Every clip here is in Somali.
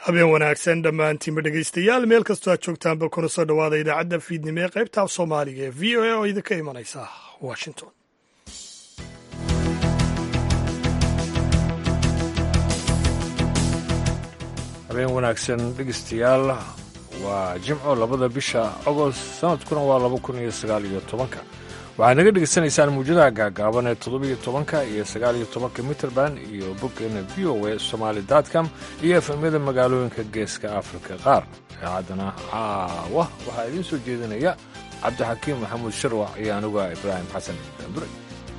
habeen wanaagsan dhammaantiinba dhegaystayaal meel kastoo aad joogtaanba kuna soo dhowaada idaacadda fiidnimo ee qaybta af soomaaliga ee v o a oo idinka imanaysa washington habeen wanaagsan dhegeystayaal waa jimco labada bisha agost sanadkuna waa laba kun iyo sagaal iyo tobanka waxaad naga dhegaysanaysaan muujadaha gaagaaban ee toddobiyo tobanka iyo sagaaliyo tobanka mitrband iyo boggeena v o a somaali dotcom iyo efemyada magaalooyinka geeska afrika qaar idaacaddana caawa waxaa idiin soo jeedinaya cabdixakiim maxamuud sharwac iyo anuga ibraahim xasan daandure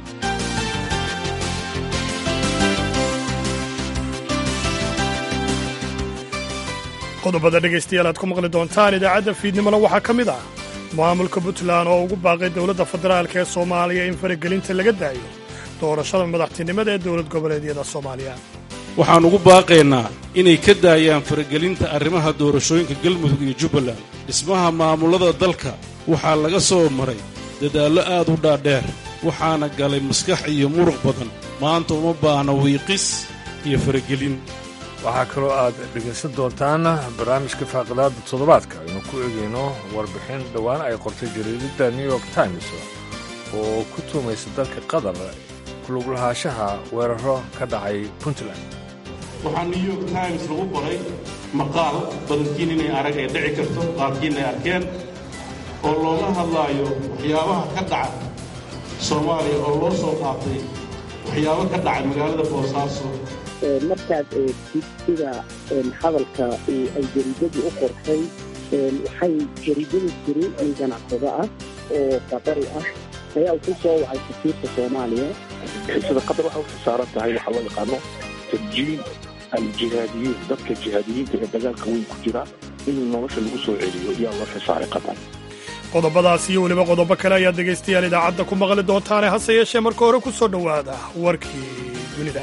qodobada dhegaystayaal aad ku maqli doontaan idaacadda fiidnimona waxaa ka mid ah maamulka puntland oo ugu baaqay dowladda federaalk ee soomaaliya in faragelinta laga daayo doorashada madaxtinimada ee dowlad goboleedyada soomaaliya waxaan ugu baaqaynaa inay ka daayaan faragelinta arrimaha doorashooyinka galmudug iyo jubbaland dhismaha maamullada dalka waxaa laga soo maray dadaallo aad u dhaadheer waxaana galay maskax iyo muruq badan maanta uma baahna wiiqis iyo faragelin waxaa kaloo aad dhegaysan doontaan barnaamijka faaqidaada toddobaadka aynu ku eegayno warbixin dhowaan ay qortay jariidadda new york times oo ku tuumaysa dalka qatar kuluglahaanshaha weeraro ka dhacay puntland waxaa new york times lagu qoray maqaal badankiin inay arag ay dhici karto qaarkiin ay arkeen oo looga hadlaayo waxyaabaha ka dhaca soomaaliya oo loo soo qaatay waxyaabo ka dhacay magaalada boosaaso markaad eegtid sida hadalka ay jariidadu u qortay waxay jariidadu tiri nin ganacsado ah oo qadari ah ayaa ku soo wacay safiirka soomaaliya sida qatar waxay u saaran tahay waxaa loo yaqaano tarjiin aljihaadiyiin dadka jihaadiyiinta ee dagaalka weyn ku jira in nolosha lagu soo celiyo yaa loo xisaaray qatar qodobadaas iyo weliba qodobo kale ayaad dhegaystayaal idaacadda ku maqli doontaane hase yeeshee marka hore ku soo dhowaada warkii dunida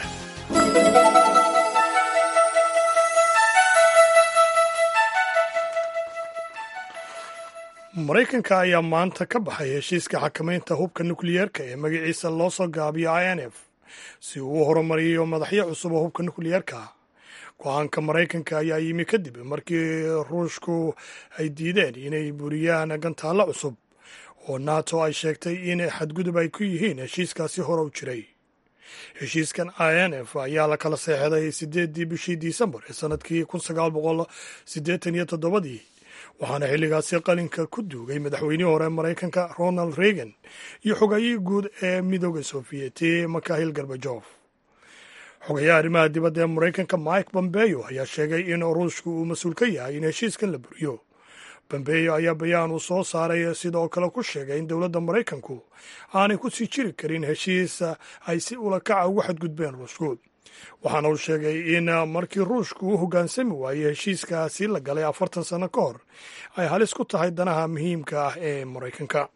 maraykanka ayaa maanta ka baxay heshiiska xakamaynta hubka nukliyeerka ee magaciisa loo soo gaabiyo i n f si uu u horumariyo madaxyo cusub oo hubka nukliyeerka go-aanka maraykanka ayaa yimi kadib markii ruushku ay diideen inay buriyaan gantaallo cusub oo nato ay sheegtay in xadgudub ay ku yihiin heshiiskaasi hore u jiray heshiiskan i n f ayaa la kala seexday sideeddii bishii disembar ee sanadkii kun sagaal boqol siddeetan iyo toddobadii waxaana xilligaasi qalinka ku duugay madaxweynihii hore maraykanka ronald reagan iyo xogayihii guud ee midooda sofiyeeti makahil garbajof xogayaha arrimaha dibadda ee maraykanka mike bombeyo ayaa sheegay in ruushku uu mas-uul ka yahay in heshiiskan la buriyo bombeyo ayaa bayaan uu soo saaray sidoo kale ku sheegay in dowladda maraykanku aanay ku sii jiri karin heshiis ay si ulakaca ugu xadgudbeen ruushku waxaana uu sheegay in markii ruushku u hoggaansami waayey heshiiskaasi la galay afartan sano ka hor ay halis ku tahay danaha muhiimka ah ee maraykanka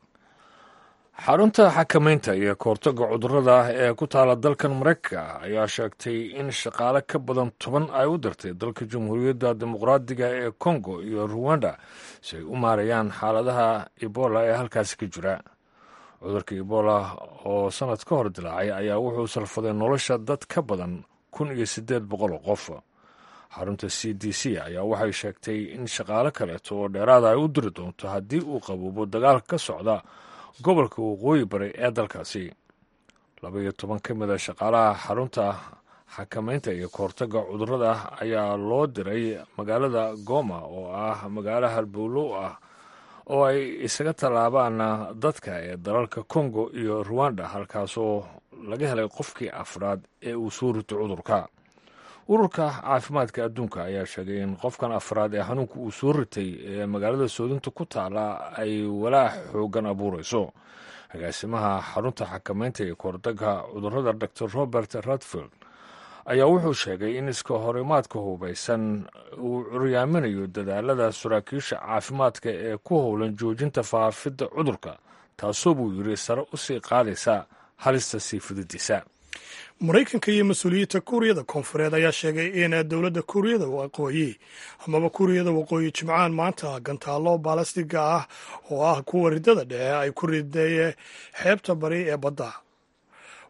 xarunta xakamaynta iyo kahortagga cudurrada ee ku taala dalkan maraykanka ayaa sheegtay in shaqaale ka badan toban ay u dirtay dalka jamhuuriyadda dimuqraadiga ee kongo iyo ruwanda si ay u maarayaan xaaladaha ebola ee halkaasi ka jira cudurka ebola oo sannad ka hor dilaacay ayaa wuxuu salfaday nolosha dad ka badan kun iyo siddeed boqol oo qof xarunta c d c ayaa waxay sheegtay in shaqaale kaleeto oo dheeraada ay u diri doonto haddii uu qaboobo dagaalka ka socda gobolka waqooyi bari ee dalkaasi laba iyo toban ka mid a shaqaalaha xarunta xakamaynta iyo kahortagga cudurrada ayaa loo diray magaalada goma oo ah magaalo halbowlow ah oo ay isaga tallaabaan dadka ee dalalka kongo iyo ruwanda halkaasoo laga helay qofkii afraad ee uu soo rito cudurka ururka caafimaadka adduunka ayaa sheegay in qofkan afraad ee xanuunka uu soo ritay ee magaalada soodinta ku taala ay walaac xoogan abuurayso agaasimaha xarunta xakamaynta ee kahortagga cudurrada dor robert radfield ayaa wuxuu sheegay in iska horimaadka hubaysan uu curyaaminayo dadaalada saraakiisha caafimaadka ee ku howlan joojinta faafidda cudurka taasoo buu yidhi sare u sii qaadaysa halista sii fididiisa maraykanka iyo mas-uuliyiinta kuuriyada koonfureed ayaa sheegay in dowladda kuuriyada waqooyi amaba kuuriyada waqooyi jimcaan maanta gantaallo baalastiga ah oo ah kuwa ridada dhexe ay ku riday xeebta bari ee badda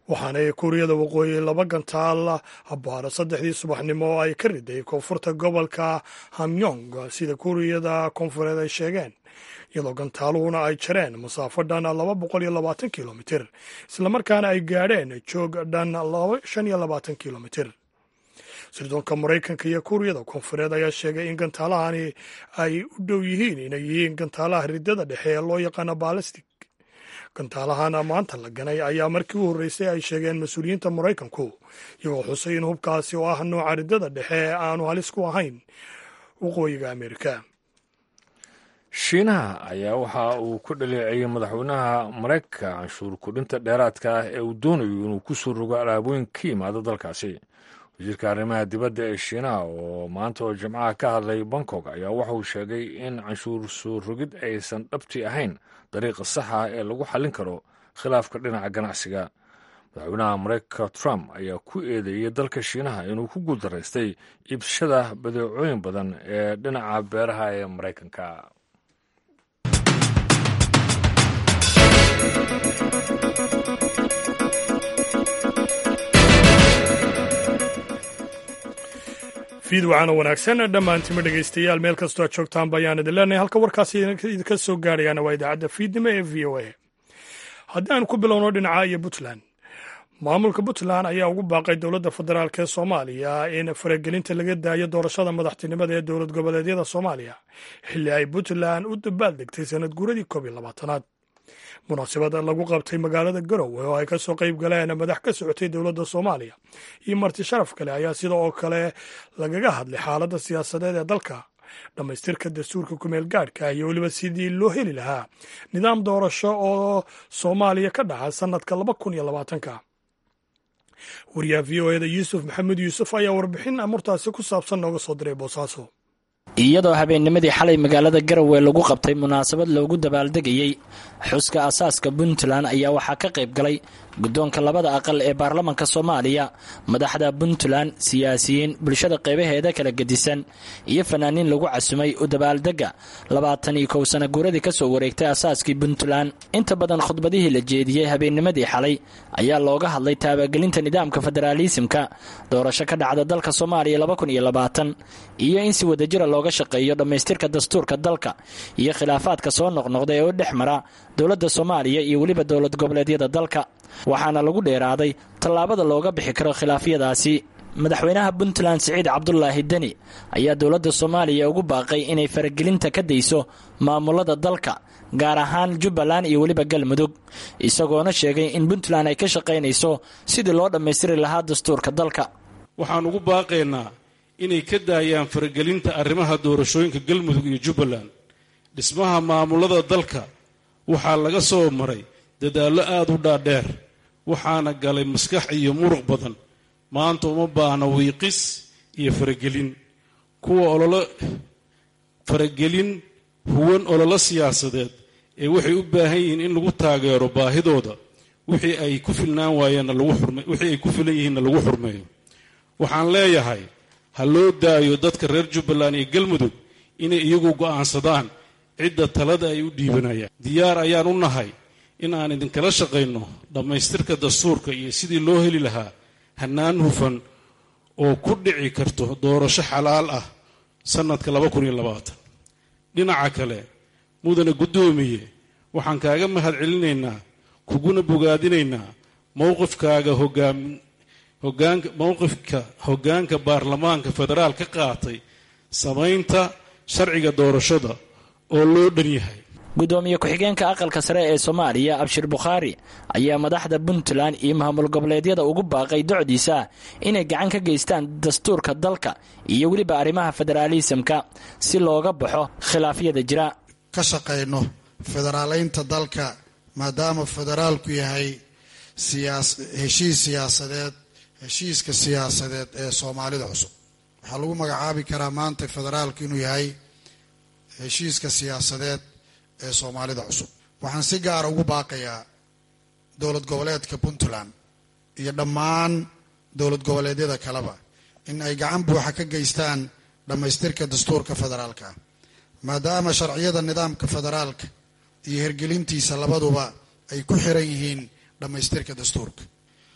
waxaana kuuriyada waqooyi laba gantaal abbaaro saddexdii subaxnimo oo ay ka riday koonfurta gobolka hamyong sida kuuriyada koonfureed ay sheegeen iyadoo gantaaluhuna ay jareen masaafo dhan laba boqol iyo labaatan kilomitir islamarkaana ay gaadheen joog dhan shan iyo labaatan kilomitir sirdoonka maraykanka iyo kuuriyada koonfureed ayaa sheegay in gantaalahani ay u dhow yihiin inay yihiin gantaalaha riddada dhexe ee loo yaqaano balastic gantaalahan maanta la ganay ayaa markii u horreysay ay sheegeen mas-uuliyiinta maraykanku iyagoo xusay in hubkaasi oo ah nooca riddada dhexe aanu halis ku ahayn waqooyiga amerika shiinaha ayaa waxa uu ku dhaleeceeyey madaxweynaha maraykanka canshuur kudhinta dheeraadka ah ee uu doonayo inuu ku soo rogo alaabooyin ka yimaado dalkaasi wasiirka arrimaha dibadda ee shiinaha oo maanta oo jimcaha ka hadlay bangkok ayaa waxa uu sheegay in canshuur soo rogid aysan dhabti ahayn dariiqa saxa ee lagu xallin karo khilaafka dhinaca ganacsiga madaxweynaha maraykanka trump ayaa ku eedeeyey dalka shiinaha inuu ku guuldaraystay iibsashada badeecooyin badan ee dhinaca beeraha ee maraykanka fiid waxaana wanaagsan dhammaantima dhegaystayaal meel kastoo aad joogtaan bayaan idin leenahay halka warkaasi idinka soo gaarayaana waa idaacadda fiidnimo ee v o a haddii aan ku bilowno dhinaca iyo puntland maamulka puntland ayaa ugu baaqay dowladda federaalk ee soomaaliya in faragelinta laga daayo doorashada madaxtinimada ee dowlad goboleedyada soomaaliya xilli ay puntland u dabaaldegtay sanad guuradii koob iyo labaatanaad munaasabad lagu qabtay magaalada garowe oo ay ka soo qayb galeen madax ka socotay dowladda soomaaliya iyo marti sharaf kale ayaa sida oo kale lagaga hadlay xaaladda siyaasadeed ee dalka dhammaystirka dastuurka kumeel gaadhka iyo weliba sidii loo heli lahaa nidaam doorasho oo soomaaliya ka dhaca sannadka laba kun iyo labaatanka wariyaha v o eda yuusuf maxamed yuusuf ayaa warbixin amurtaasi ku saabsan nooga soo diray boosaaso iyadoo habeennimadii xalay magaalada garowe lagu qabtay munaasabad loogu dabaaldegayey xuska asaaska puntland ayaa waxaa ka qayb galay guddoonka labada aqal ee baarlamanka soomaaliya madaxda puntland siyaasiyiin bulshada qaybaheeda kala gedisan iyo fanaaniin lagu casumay u dabaaldega labaatan iyo kow sana guuradii ka soo wareegtay asaaskii puntland inta badan khudbadihii la jeediyey habeennimadii xalay ayaa looga hadlay taabagelinta nidaamka federaalisimka doorasho ka dhacda dalka soomaaliya iyo in si wadajira looga shaqeeyo dhammaystirka dastuurka dalka iyo khilaafaadka soo noqnoqda ee u dhex mara dowladda soomaaliya iyo weliba dowlad goboleedyada dalka waxaana lagu dheeraaday tallaabada looga bixi karo khilaafyadaasi madaxweynaha puntland siciid cabdulaahi deni ayaa dowladda soomaaliya ugu baaqay inay faragelinta ka dayso maamulada dalka gaar ahaan jubbaland iyo weliba galmudug isagoona sheegay in puntland ay ka shaqaynayso sidii loo dhammaystiri lahaa dastuurka dalka waxaan ugu baaqaynaa inay ka daayaan faragelinta arrimaha doorashooyinka galmudug iyo jubbaland dhismaha maamulada dalka waxaa laga soo maray dadaallo aad u dhaadheer waxaana galay maskax iyo muruq badan maanta uma baahna wiiqis iyo faragelin kuwa ololo faragelin huwan ololo siyaasadeed ee waxay u baahan yihiin in lagu taageero baahidooda wixii ay ku filnaan waayeenna lagu xurme wixii ay ku filan yihiinna lagu xurmeeyo waxaan leeyahay ha loo daayo dadka reer jubbaland iyo galmudug inay iyagu go'aansadaan cidda talada ay u dhiibanayaan diyaar ayaan u nahay in aan idinkala shaqayno dhammaystirka dastuurka iyo sidii loo heli lahaa hannaan hufan oo ku dhici karto doorasho xalaal ah sannadka dhinaca kale mudane guddoomiye waxaan kaaga mahad celinaynaa kuguna bogaadinaynaa mowqifkaaga hogaanka mowqifka hoggaanka baarlamaanka federaal ka qaatay samaynta sharciga doorashada oo loo dhan yahay gudoomiye ku-xigeenka aqalka sare ee soomaaliya abshir bukhaari ayaa madaxda puntland iyo maamul goboleedyada ugu baaqay docdiisa inay gacan ka geystaan dastuurka dalka iyo weliba arrimaha federaalisamka si looga baxo khilaafyada jira ka shaqayno federaalaynta dalka maadaama federaalku yahay heshiis siyaasadeed heshiiska siyaasadeed ee soomaalida cusub waxaa lagu magacaabi karaa maanta federaalku inuu yahay heshiiska siyaasadeed ee soomaalida cusub waxaan si gaara ugu baaqayaa dowlad goboleedka puntland iyo dhammaan dowlad goboleedyada kaleba in ay gacan buuxa ka geystaan dhammaystirka dastuurka federaalka maadaama sharciyada nidaamka federaalka iyo hirgelintiisa labaduba ay ku xiran yihiin dhammaystirka dastuurka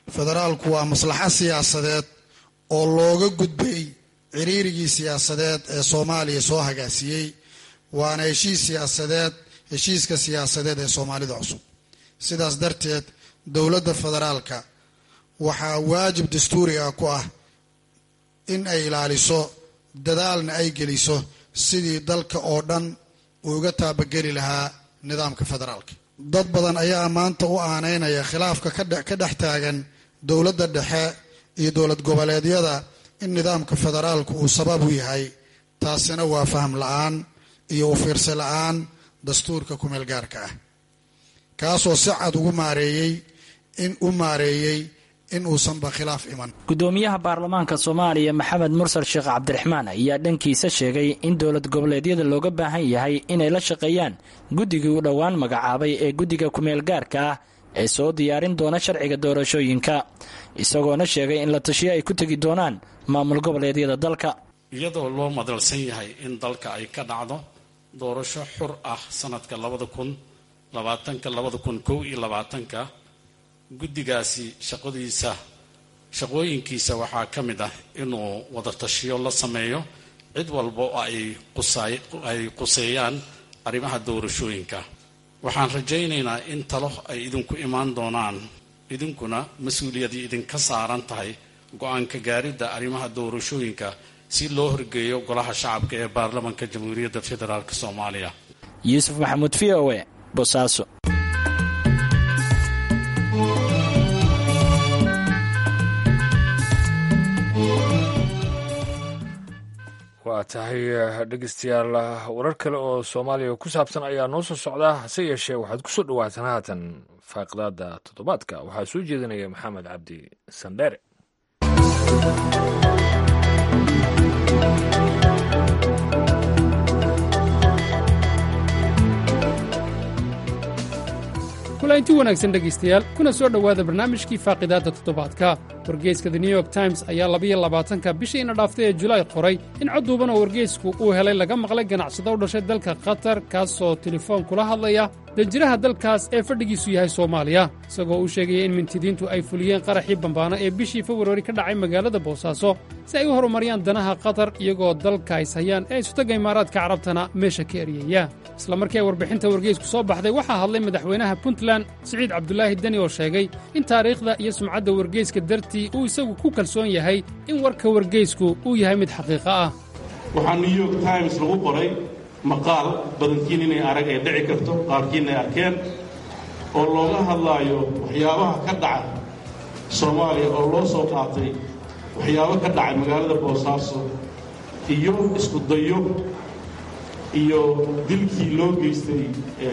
federaalku waa maslaxo siyaasadeed oo looga gudbay ciriirigii siyaasadeed ee soomaaliya soo hagaasiyey waana heshiis siyaasadeed heshiiska siyaasadeed ee soomaalida cusub sidaas darteed dowladda federaalka waxaa waajib dastuuri ah ku ah in ay ilaaliso dadaalna ay geliso sidii dalka oo dhan uu uga taabageli lahaa nidaamka federaalka dad badan ayaa maanta u aaneynaya khilaafka ka dhex taagan dowladda dhexe iyo dowlad goboleedyada in nidaamka federaalku uu sabab u yahay taasina waa faham la-aan iyo u fiirsi la-aan dastuurka kumeel gaarka ah kaasoo si cad ugu maareeyey in u maareeyey in uusanba khilaaf iman gudoomiyaha baarlamaanka soomaaliya maxamed mursal sheekh cabdiraxmaan ayaa dhankiisa sheegay in dowlad goboleedyada looga baahan yahay inay la shaqeeyaan guddigii u dhowaan magacaabay ee guddiga kumeel gaarka ah ee soo diyaarin doona sharciga doorashooyinka isagoona sheegay in la tashiyo ay ku tegi doonaan maamul goboleedyada dalka iyadoo loo madalsan yahay in dalka ay ka dhacdo doorasho xur ah sanadka labada kun labaatanka labada kun kow iyo labaatanka guddigaasi shaqadiisa shaqooyinkiisa waxaa ka mid ah inuu wadatashiyo la sameeyo cid walba oo ay quseeyaan arrimaha doorashooyinka waxaan rajaynaynaa in talo ay idinku imaan doonaan idinkuna mas-uuliyadii idinka saaran tahay go-aanka gaaridda arrimaha doorashooyinka si loo horgeeyo golaha shacabka ee baarlamanka jamhuuriyadda federaalk soomaaliya yuusuf maxamuud v o e bosaaso waa tahay dhegeystayaal warar kale oo soomaaliya ku saabsan ayaa noo soo socdaa hase yeeshee waxaad ku soo dhawaataan haatan faaqidaada toddobaadka waxaa soo jeedinaya maxamed cabdi sandheere kulanti wanaagsan dhegaystayaal kuna soo dhowaada barnaamijkii faaqidaadda toddobaadka wargeyska the new york times ayaa labayo labaatanka bishiina dhaaftay ee julaay qoray in cod duuban oo wargeysku uu helay laga maqlay ganacsado u dhashay dalka qatar kaasoo telefoon kula hadlaya danjiraha dalkaas ee fadhigiisu yahay soomaaliya isagoo uu sheegaya in mintidiintu ay fuliyeen qaraxii bambaano ee bishii februari ka dhacay magaalada boosaaso si ay u horumariyaan danaha qatar iyagoo dalka is hayaan ee isutaga imaaraadka carabtana meesha ka eryaya isla markii ay warbixinta wargeysku soo baxday waxaa hadlay madaxweynaha puntland siciid cabdulaahi deni oo sheegay in taariikhda iyo sumcadda wargeyska dartii uu isagu ku kalsoon yahay in warka wargeysku uu yahay mid xaqiiqo ah waxaa new york times lagu qoray maqaal badankiin inay arag ay dhici karto qaarkiin ay arkeen oo looga hadlaayo waxyaabaha ka dhaca soomaaliya oo loo soo qaatay waxyaabo ka dhacay magaalada boosaaso iyo isku dayo iyo dilkii loo geystay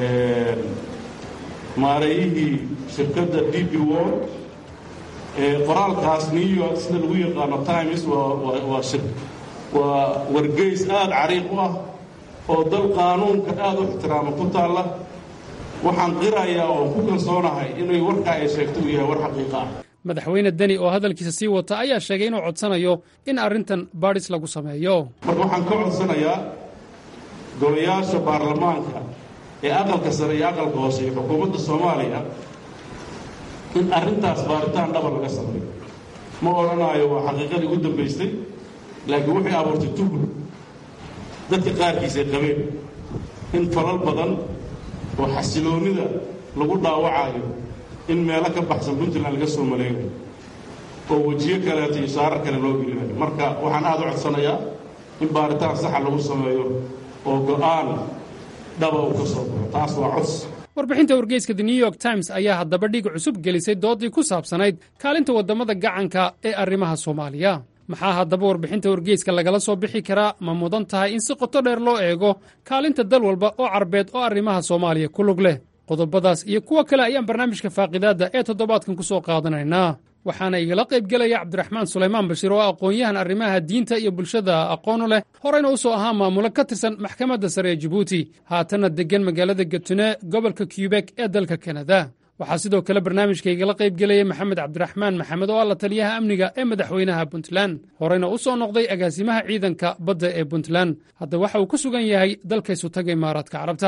maareeyihii shirkadda d b wor qoraalkaas new york sida lagu yaqaano times waa wargeys aada cariiq u ah oo dal qaanuunka aada u ixtiraama ku taalla waxaan qirayaa oon ku kalsoonahay inay warkaa ay sheegto uu yahay war xaqiiqa ah madaxweyne deni oo hadalkiisa sii wata ayaa sheegay inuu codsanayo in arrintan baadhis lagu sameeyo marka waxaan ka codsanayaa golayaasha baarlamaanka ee aqalka sare iyo aqalka hoose iyo xukuumadda soomaaliya in arrintaas baaritaan dhaba laga sameeyo ma odhanaayo waa xaqiiqadii ugu dambaystay laakiin waxay abuurtay tuhur dadka qaarkiisay qabeen in falal badan oo xasiloonnida lagu dhaawacaayo in meelo ka baxsan puntland laga soo maleeyo oo wejiyo kaleeto iyo shaarar kale loo gelinayo marka waxaan aada u codsanayaa in baaritaan saxa lagu sameeyo oo go'aan dhaba uu ka soo baxo taas waa cods warbixinta wargeyska the new york times ayaa haddaba dhig cusub gelisay doodii ku saabsanayd kaalinta waddamada gacanka ee arrimaha soomaaliya maxaa haddaba warbixinta wargeyska lagala soo bixi karaa ma mudan tahay in si qoto dheer loo eego kaalinta dal walba oo carbeed oo arrimaha soomaaliya ku lug leh qodobadaas iyo kuwo kale ayaan barnaamijka faaqidaadda ee toddobaadkan ku soo qaadanaynaa waxaana igala qaybgelaya cabdiraxmaan sulaymaan bashiir oo aqoon-yahan arrimaha diinta iyo bulshada aqoonu leh horeyna u soo ahaa maamulo ka tirsan maxkamadda sare ee jibuuti haatanna deggan magaalada gatune gobolka kyubek ee dalka kanada waxaa sidoo kale barnaamijka igala qaybgelaya maxamed cabdiraxmaan maxamed oo ah la taliyaha amniga ee madaxweynaha puntland horeyna u soo noqday agaasimaha ciidanka badda ee puntland hadda waxa uu ku sugan yahay dalka isutaga imaaraadka carabta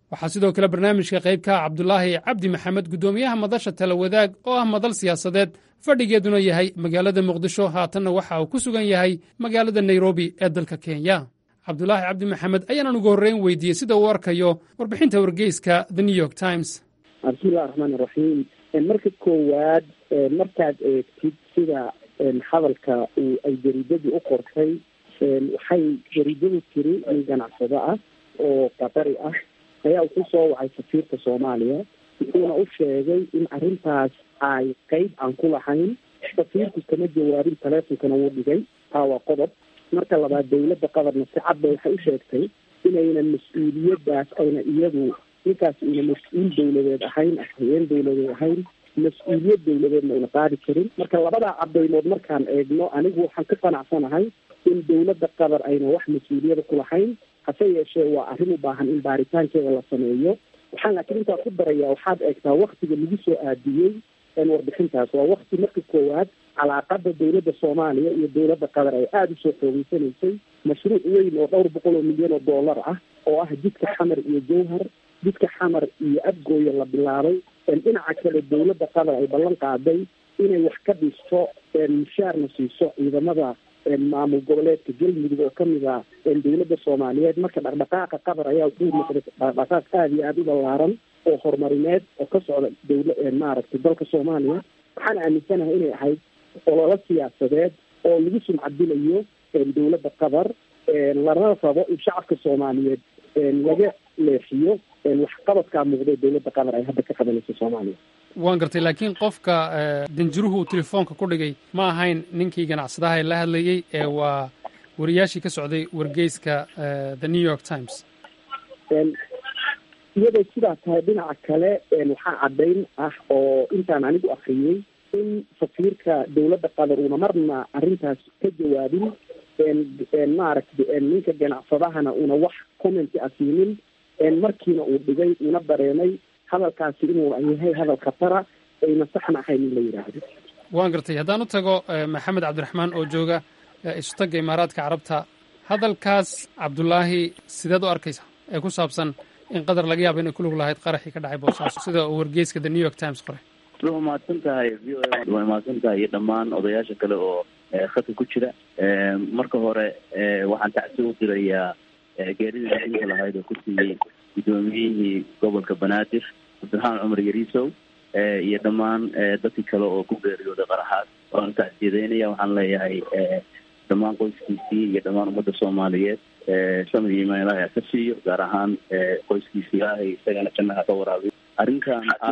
waxaa sidoo kale barnaamijka qayb ka ah cabdulaahi cabdi maxamed guddoomiyaha madasha tala wadaag oo ah madal siyaasadeed fadhigeeduna yahay magaalada muqdisho haatanna waxa uu ku sugan yahay magaalada nairobi ee dalka kenya cabdulaahi cabdi maxamed ayaanan ugu horreyn weydiiyey sida uu arkayo warbixinta wargeyska the new york times bismillahi raxmaan iraxiim marka koowaad markaad eegtid sida hadalka ay jariidadii u qortay waxay jariidadu tiri nin ganacsado ah oo qatari ah ayaa ku soo wacay safiirka soomaaliya wuxuuna u sheegay in arrintaas ay qeyb aan ku lahayn safiirku kama jawaabin taleefonkana wuu dhigay taa waa qodob marka labaad dawladda qatarna si cad bay waxay u sheegtay inayna mas-uuliyadaas ayna iyadu ninkaas ayna mas-uul dawladeed ahayn hayeen dawladeed ahayn mas-uuliyad dawladeedna ayna qaadi karin marka labadaa cadaymood markaan eegno anigu waxaan ka qanacsanahay in dawladda qatar ayna wax mas-uuliyada ku lahayn hase yeeshee waa arrin u baahan in baaritaankeeda la sameeyo waxaan laakiin intaa ku daraya waxaad eegtaa waktiga lagu soo aadiyey warbixintaas waa wakti marka koowaad calaaqada dawladda soomaaliya iyo dawladda qatar ay aada usoo xoogeysanaysay mashruuc weyn oo dhowr boqol oo milyan oo dollar ah oo ah jidka xamar iyo jowhar jidka xamar iyo abgooya la bilaabay dhinaca kale dawladda qatar ay ballan qaaday inay wax ka dhisto mushaarna siiso ciidamada maamul goboleedka galmudug oo kamid ah dawladda soomaaliyeed marka dhaqdhaqaaqa qatar ayaa wuxuu noqday dhaqdhaqaaq aada iyo aada u ballaaran oo horumarineed oo ka socda dawla maaragtay dalka soomaaliya waxaan aaminsanahay inay ahayd ololo siyaasadeed oo lagu sumcadilayo dawladda qatar lana rabo in shacabka soomaaliyeed laga leexiyo waxqabadkaa muuqday dawladda qatar ay hadda ka qabanayso soomaaliya waan gartay laakiin qofka danjiruhu uu telefoonka ku dhigay ma ahayn ninkii ganacsadaha ee la hadlayey ee waa wariyaashii ka socday wargeyska the new york times iyadoo sidaa tahay dhinaca kale waxaa caddayn ah oo intaan anigu akriyey in safiirka dawladda qatar uuna marna arrintaas ka jawaabin maaragtay ninka ganacsadahana una wax commenti a siinin markiina uu dhigay una dareemay hadalkaasi inuu yahay hadal khatara ayna saxna ahayn in la yidhaahdo waan gartay haddaan u tago maxamed cabdiraxmaan oo jooga isutagga imaaraadka carabta hadalkaas cabdulaahi sideed u arkaysa ee ku saabsan in qatar laga yaabo inay ku lug lahayd qaraxii ka dhacay boosaaso sida uu wargeyska the new york times qoray waa mahadsan tahay v o a waa mahadsan tahay iyo dhammaan odayaasha kale oo khadka ku jira marka hore waxaan tacsi u dirayaa geeridii naxinka lahayd oo ku siiyey guddoomiyihii gobolka banaadir cabdiraxmaan cumar yariisow iyo dhammaan dadkii kale oo ku geeriyooday qaraxaas waan tacsiyadeynaya waxaan leeyahay dhammaan qoyskiisii iyo dhammaan ummadda soomaaliyeed samid iyo imaan ilahay ka siiyo gaar ahaan qoyskiisi ilaahay isagana jannaha ka waraabiyo arrinkan ah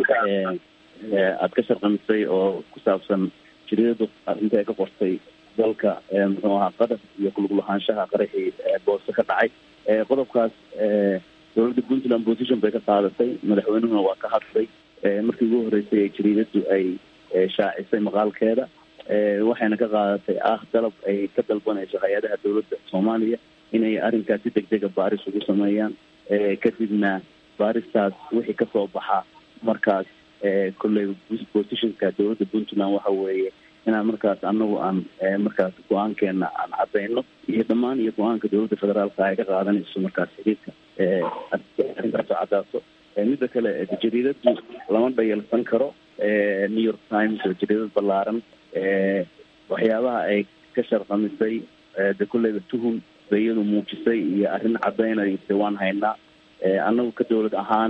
aada ka sharqamisay oo ku saabsan jiriiradu arrinta ay ka qortay dalka muxuu ahaa qatar iyo kulug lahaanshaha qaraxii boose ka dhacay qodobkaas dowladda puntland position bay ka qaadatay madaxweynuhuna waa ka hadlay markii ugu horreysay ee jariidadu ay shaacisay maqaalkeeda waxayna ka qaadatay ah dalab ay ka dalbanayso hay-adaha dowladda soomaaliya inay arrinkaas si deg dega baaris ugu sameeyaan kadibna baaristaas wixii kasoo baxa markaas kolley positionka dowladda puntland waxa weeye inaan markaas anagu aan markaas go-aankeena aan cadayno iyo dhammaan iyo go-aanka dowladda federaalka ay ka qaadanayso markaas xiriirka arrintaas oo cadaaso midda kale jariidadu lama dhayalsan karo new york times oo jariidad ballaaran waxyaabaha ay ka sharqamisay de kolleyba tuhum bay iyadu muujisay iyo arrin cadaynaysa waan haynaa annagu ka dowlad ahaan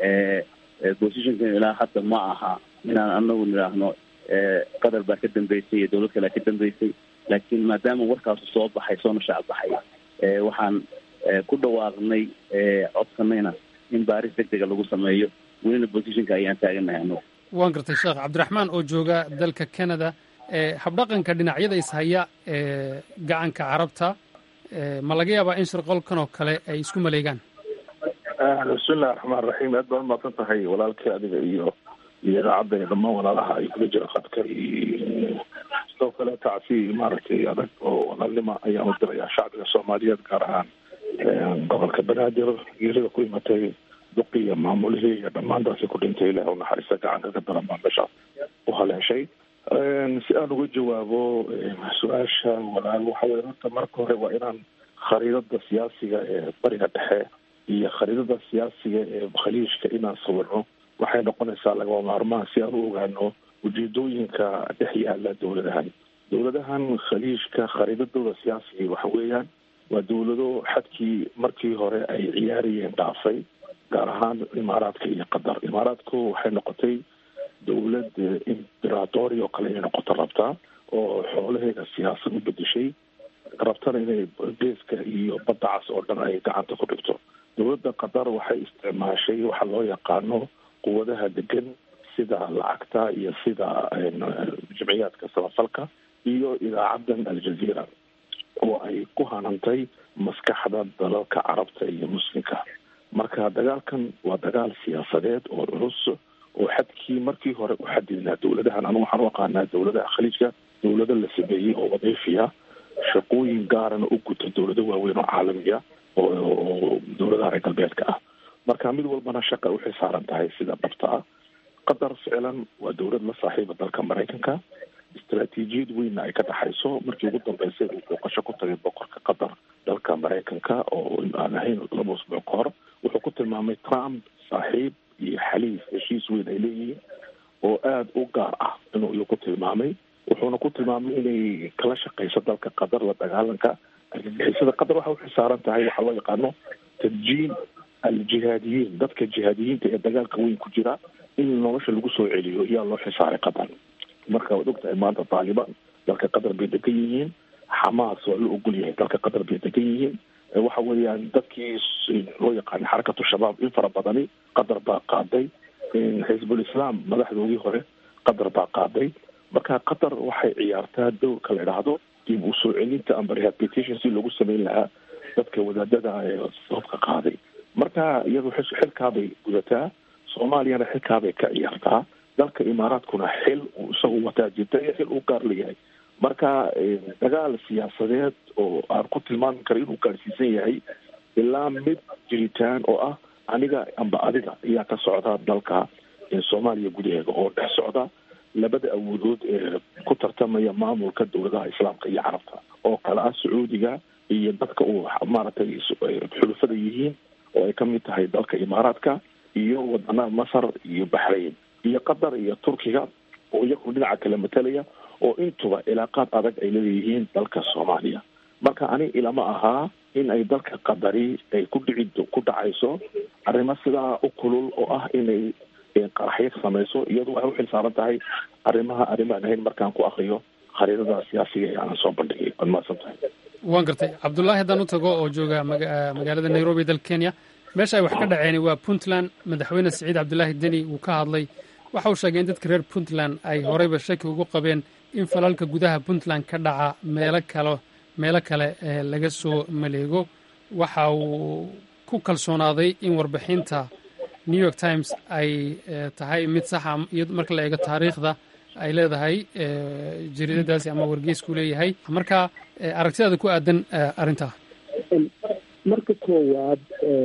positionkan ilaa hadda ma aha inaan anagu nidhaahno qatar baa ka dambeysay iyo dowlad kalea ka dambeysay laakiin maadaama warkaasu soo baxay soona shaac baxay waxaan ku dhawaaqnay codsanayna in baaris deg dega lagu sameeyo welina positionka ayaan taaganahay anagu waan gartay sheekh cabdiraxmaan oo jooga dalka canada habdhaqanka dhinacyada ishaya ee gacanka carabta ma laga yaabaa in shirqolkan oo kale ay isku maleegaan bismillahi raxmaan raxiim aad baan umaqsan tahay walaalkii adiga iyo iyo idaacadda iyo dhammaan walaalaha ay kula jira khadka iyo sidoo kale tacsi maaragtay adag oo walaalnima ayaan u dirayaa shacbiga soomaaliyeed gaar ahaan gobolka banaadir geerida ku imatay duqi iyo maamulihii iyo dhammaan dadkii ku dhintay ilaah unaxariista gacanka ka daran baa meeshaas u haleeshay si aan uga jawaabo su-aasha walaal waxa weye horta marka hore waa inaan khariidada siyaasiga ee bariga dhexe iyo khariidada siyaasiga ee khaliijka inaan sawirno waxay noqonaysaa lagaba maarmaan si aan u ogaano ujeedooyinka dhex yaala dowladahan dowladahan khaliijka khariidadooda siyaasiga waxa weeyaan waa dowlado xadkii markii hore ay ciyaarayeen dhaafay gaar ahaan imaaraadka iyo qatar imaaraadku waxay noqotay dowlad imberatori oo kale inay noqoto rabtaa oo xoolaheeda siyaasad u bedeshay rabtana inay geeska iyo badda cas oo dhan ay gacanta ku dhigto dowladda qatar waxay isticmaashay waxa loo yaqaano quwadaha degan sida lacagta iyo sida jimciyaadka samafalka iyo idaacadan aljazeera oo ay ku hanantay maskaxda dalalka carabta iyo muslimka marka dagaalkan waa dagaal siyaasadeed oo culus oo xadkii markii hore u xadidnaa dowladahan anu waxaan u aqaanaa dowladaha khaliijka dowlado la sameeyey oo wadiifiya shaqooyin gaarana u guta dowlado waaweyn oo caalamiya oo dowladaha reer galbeedka ah marka mid walbana shaqa uxay saaran tahay sida dhabta ah qatar ficlan waa dowlad la saaxiiba dalka maraykanka istaraatiijiyad weynna ay ka dhaxayso markii ugu dambeysay uu booqasho ku tagay boqorka qatar dalka maraykanka oo aan ahayn laba usbuuc ka hor wuxuu ku tilmaamay trump saaxiib iyo xaliif heshiis weyn ay leeyihiin oo aada u gaar ah inuu iyu ku tilmaamay wuxuuna ku tilmaamay inay kala shaqeyso dalka qatar la dagaalanka argagixisada qatar waxa uxil saaran tahay waxaa loo yaqaano tadjiin aljihaadiyiin dadka jihaadiyiinta ee dagaalka weyn ku jira in nolosha lagu soo celiyo yaa loo xisaaray qatar marka waad ogtahay maanta taalibaan dalka qatar bay degan yihiin xamaas waa la ogol yahay dalka qatar bay degan yihiin waxa weeyaan dadkii loo yaqaana xarakatu shabaab in fara badani qatar baa qaaday xisbul islaam madaxdoodii hore qatar baa qaaday marka qatar waxay ciyaartaa dowrka la idhaahdo dib u soo celinta amba rehabilitation si loogu sameyn lahaa dadka wadaadada ee sababka qaaday marka iyadu xilkaabay gudataa soomaaliyana xilkaabay ka ciyaartaa dalka imaaraadkuna xil uu isagu wataa jirta iyo xil uu gaar leeyahay marka dagaal siyaasadeed oo aan ku tilmaami karo inuu gaarsiisan yahay ilaa mid jiritaan oo ah aniga amba adiga ayaa ka socda dalka soomaaliya gudaheeda oo dhex socda labada awoodood ee ku tartamaya maamulka dowladaha islaamka iyo carabta oo kale ah sacuudiga iyo dadka uu maaragtay xulufada yihiin oo ay kamid tahay dalka imaaraadka iyo wadanaha masar iyo baxrayn iyo qatar iyo turkiga oo iyagu dhinaca kale matalaya oo intuba ilaaqaad adag ay leeyihiin dalka soomaaliya marka ani ilama ahaa in ay dalka qadari ay ku dhici ku dhacayso arrimo sidaa u kulul oo ah inay qaraxyo samayso iyadu waxay uxil saaran tahay arrimaha arrimaan ahayn markaan ku akriyo khariidada siyaasiga ee aanan soo bandhigay waad mahadsan tahay waan gartay cabdullaahi haddaan u tago oo jooga magaalada nairobi dalka kenya meesha ay wax ka dhaceen waa puntland madaxweyne siciid cabdulaahi deni wuu ka hadlay waxa uu sheegay in dadka reer puntland ay horeyba shaki ugu qabeen in falalka gudaha puntland ka dhaca meelo kale meelo kale laga soo maleego waxa uu ku kalsoonaaday in warbixinta new york times ay tahay mid saxa iyo marka la eego taariikhda ay leedahay jariidadaasi ama wargeysku leeyahay marka aragtidaada ku aadan arrintaa marka koowaad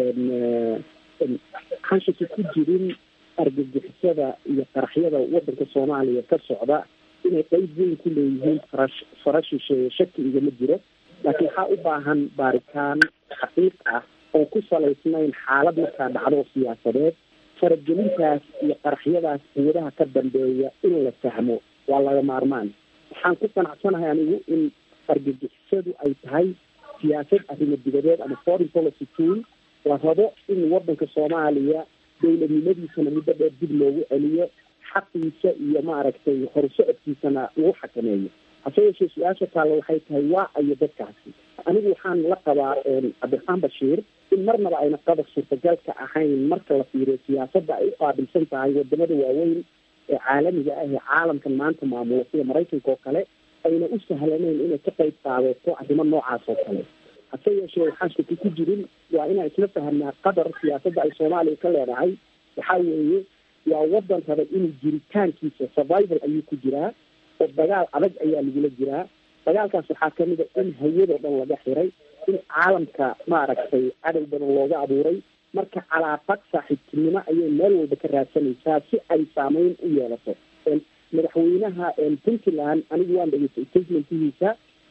xanshaki ku jirin argagixisada iyo qaraxyada waddanka soomaaliya ka socda inay qeyb weyn ku leeyihiin farash farashisheeye shaki igama jiro laakiin waxaa u baahan baaritaan xaqiiq ah oo ku salaysnayn xaalad markaa dhacdo siyaasadeed faragelintaas iyo qaraxyadaas quwadaha ka dambeeya in la fahmo waa laga maarmaan waxaan ku qanacsanahay anigu in argagixisadu ay tahay siyaasad arrimo dibadeed ama foreign policy tool la rabo in waddanka soomaaliya dowladnimadiisana muddo dheer dib loogu celiyo xaqiisa iyo maaragtay horsocodkiisana lagu xakameeyo hase yeeshee su-aasha taalla waxay tahay waa ayo dadkaasi anigu waxaan la qabaa cabdiraxmaan bashiir in marnaba ayna qadar suurtagalka ahayn marka la fiiriyo siyaasadda ay u qaabilsan tahay wadamada waaweyn ee caalamiga ah ee caalamkan maanta maamula sida maraykanka oo kale ayna u sahlanayn inay ka qayb qaadato arrimo noocaas oo kale hase yeeshee waxaan shaki ku jirin waa inaan isla fahamnaa qadar siyaasadda ay soomaaliya ka leedahay waxaa weeye waa wadan raba inuu jiritaankiisa survival ayuu ku jiraa oo dagaal adag ayaa lagula jiraa dagaalkaas waxaa kamid a in hayadoo dhan laga xiray in caalamka maaragtay cadow badan looga abuuray marka calaaqad saaxiibtinimo ayay meel walba ka raadsanaysaa si ay saameyn u yeelato madaxweynaha puntland anigu waan dhegeystay statementihiisa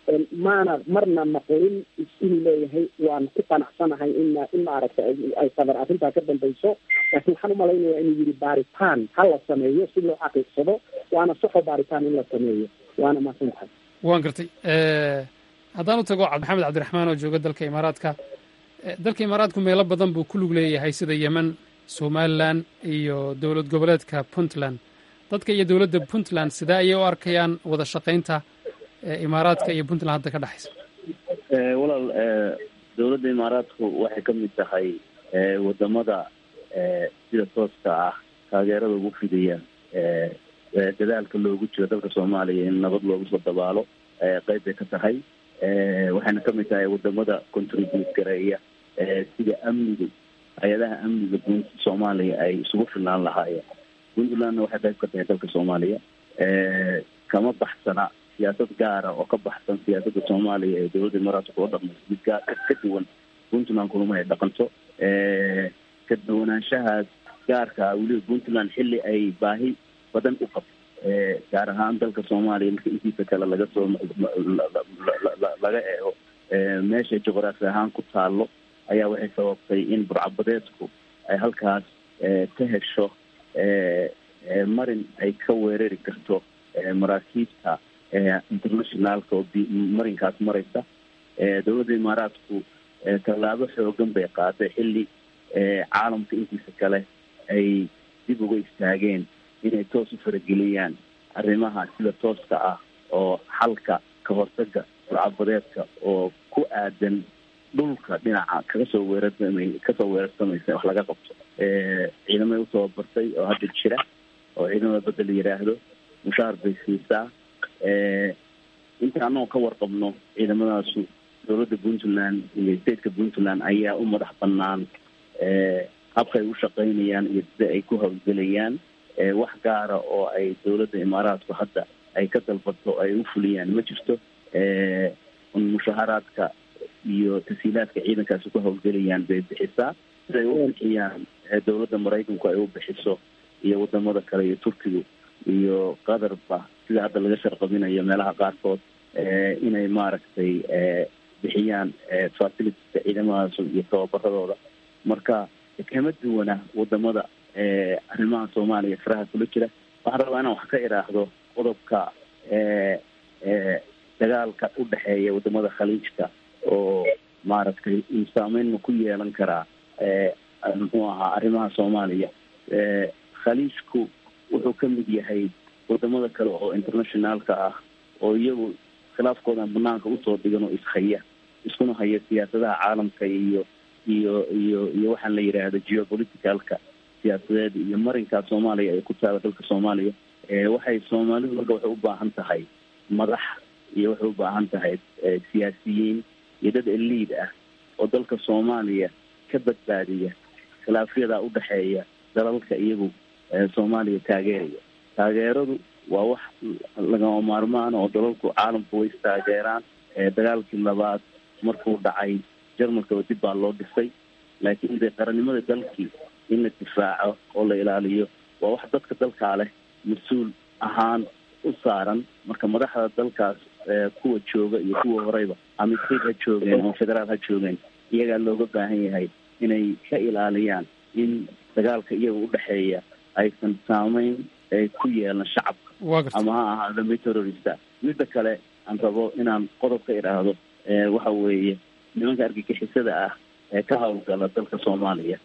maana marna maqlin inuu leeyahay waan ku qanacsanahay in in maaragtay ay qadar arrintaa ka dambayso laakiin waxaan umalaynaya inuu yidhi baaritaan ha la sameeyo si loo xaqiiqsado waana saxo baaritaan in la sameeyo waana mahadsan tahay waan gartay haddaan u tago maxamed cabdiraxmaan oo jooga dalka imaaraadka dalka imaaraadku meelo badan buu ku lug leeyahay sida yemen somalilan iyo dowlad goboleedka puntland dadka iyo dowladda puntland sidee ayay u arkayaan wada shaqaynta imaaraadka iyo puntland hadda ka dhexaysa walaal dowladda imaaraadku waxay ka mid tahay wadamada sida tooska ah taageerada ugu fidaya dadaalka loogu jiro dalka soomaaliya in nabad loogu soo dabaalo qeyb bay ka tahay waxayna ka mid tahay wadamada contribute gareeya sida amniga hay-adaha amniga guud soomaaliya ay isugu filnaan lahaayeen puntlandna waxay qayb ka tahay dalka soomaaliya kama baxsana siyaasad gaara oo ka baxsan siyaasadda soomaaliya ee dowladda imaaraadka kula dhaqmayso mid gaa ka duwan puntland kulama ay dhaqanto ka duwanaanshahaas gaarka weliba puntland xilli ay baahi badan u qabto gaar ahaan dalka soomaaliya marka intiisa kale laga soo laga eego meeshay juqraafi ahaan ku taalo ayaa waxay sababtay in burcabadeedku ay halkaas ka hesho marin ay ka weerari karto maraakiibta internationaalka oo marinkaas maraysa dowladda imaaraadku tallaabo xoogan bay qaaday xilli caalamka intiisa kale ay dib uga istaageen inay toos u farageliyaan arrimaha sida tooska ah oo xalka ka hortaga burcabadeedka oo ku aadan dhulka dhinaca kaga soo weerarsamay kasoo weerarsamaysa wax laga qabto ciidamay u tababartay oo hadda jira oo ciidamada badda la yidhaahdo mushaar bay siisaa inta anagoo ka warqabno ciidamadaasu dowladda puntland iyo stateka puntland ayaa u madax banaan habkay u shaqaynayaan iyo sida ay ku hawlgelayaan wax gaara oo ay dowladda imaaraadku hadda ay ka dalbato ay u fuliyaan ma jirto mushaharaadka iyo tasiilaadka ciidankaasi ku hawlgelayaan bay bixisaa siday u bixiyaan dowladda maraykanku ay u bixiso iyo wadamada kale iyo turkigu iyo qatarba sida hadda laga sharqabinayo meelaha qaarkood inay maaragtay bixiyaan facilitieska ciidamadaas iyo tababaradooda marka kama duwana wadamada arrimaha soomaaliya faraha kula jira waxaan rabaa inaan wax ka idhaahdo qodobka dagaalka u dhexeeya wadamada khaliijka oo maaragtay saameyn ma ku yeelan karaa muxuu ahaa arrimaha soomaaliya khaliijku wuxuu ka mid yahay wadamada kale oo internationaalka ah oo iyagu khilaafkoodan banaanka usoo dhigan oo ishaya iskuna haya siyaasadaha caalamka iyo iyo iyo iyo waxaan la yidhaahda geopoliticalka siyaasadeed iyo marinkaa soomaaliya ay ku taala dalka soomaaliya waxay soomaalidu marka waxay u baahan tahay madax iyo waxay u baahan tahay siyaasiyiin iyo dad eliid ah oo dalka soomaaliya ka badbaadiya khilaafyadaa udhexeeya dalalka iyagu soomaaliya taageeraya taageeradu waa wax lagama maarmaan oo dalalku caalamku way istaageeraan dagaalkii labaad markuu dhacay jarmalkaba dib baa loo dhisay laakiin dee qarannimada dalkii in la difaaco oo la ilaaliyo waa wax dadka dalkaa leh mas-uul ahaan u saaran marka madaxda dalkaas kuwa jooga iyo kuwa horeyba ama state ha joogeen ama federaal ha joogeen iyagaa looga baahan yahay inay ka ilaaliyaan in dagaalka iyaga udhexeeya aysan saameyn ku yeelan shacabka ama ha ahaado mid terrorista midda kale aan rabo inaan qodob ka idhaahdo waxa weeye nimanka argagixisada ah ee ka howlgala dalka soomaaliya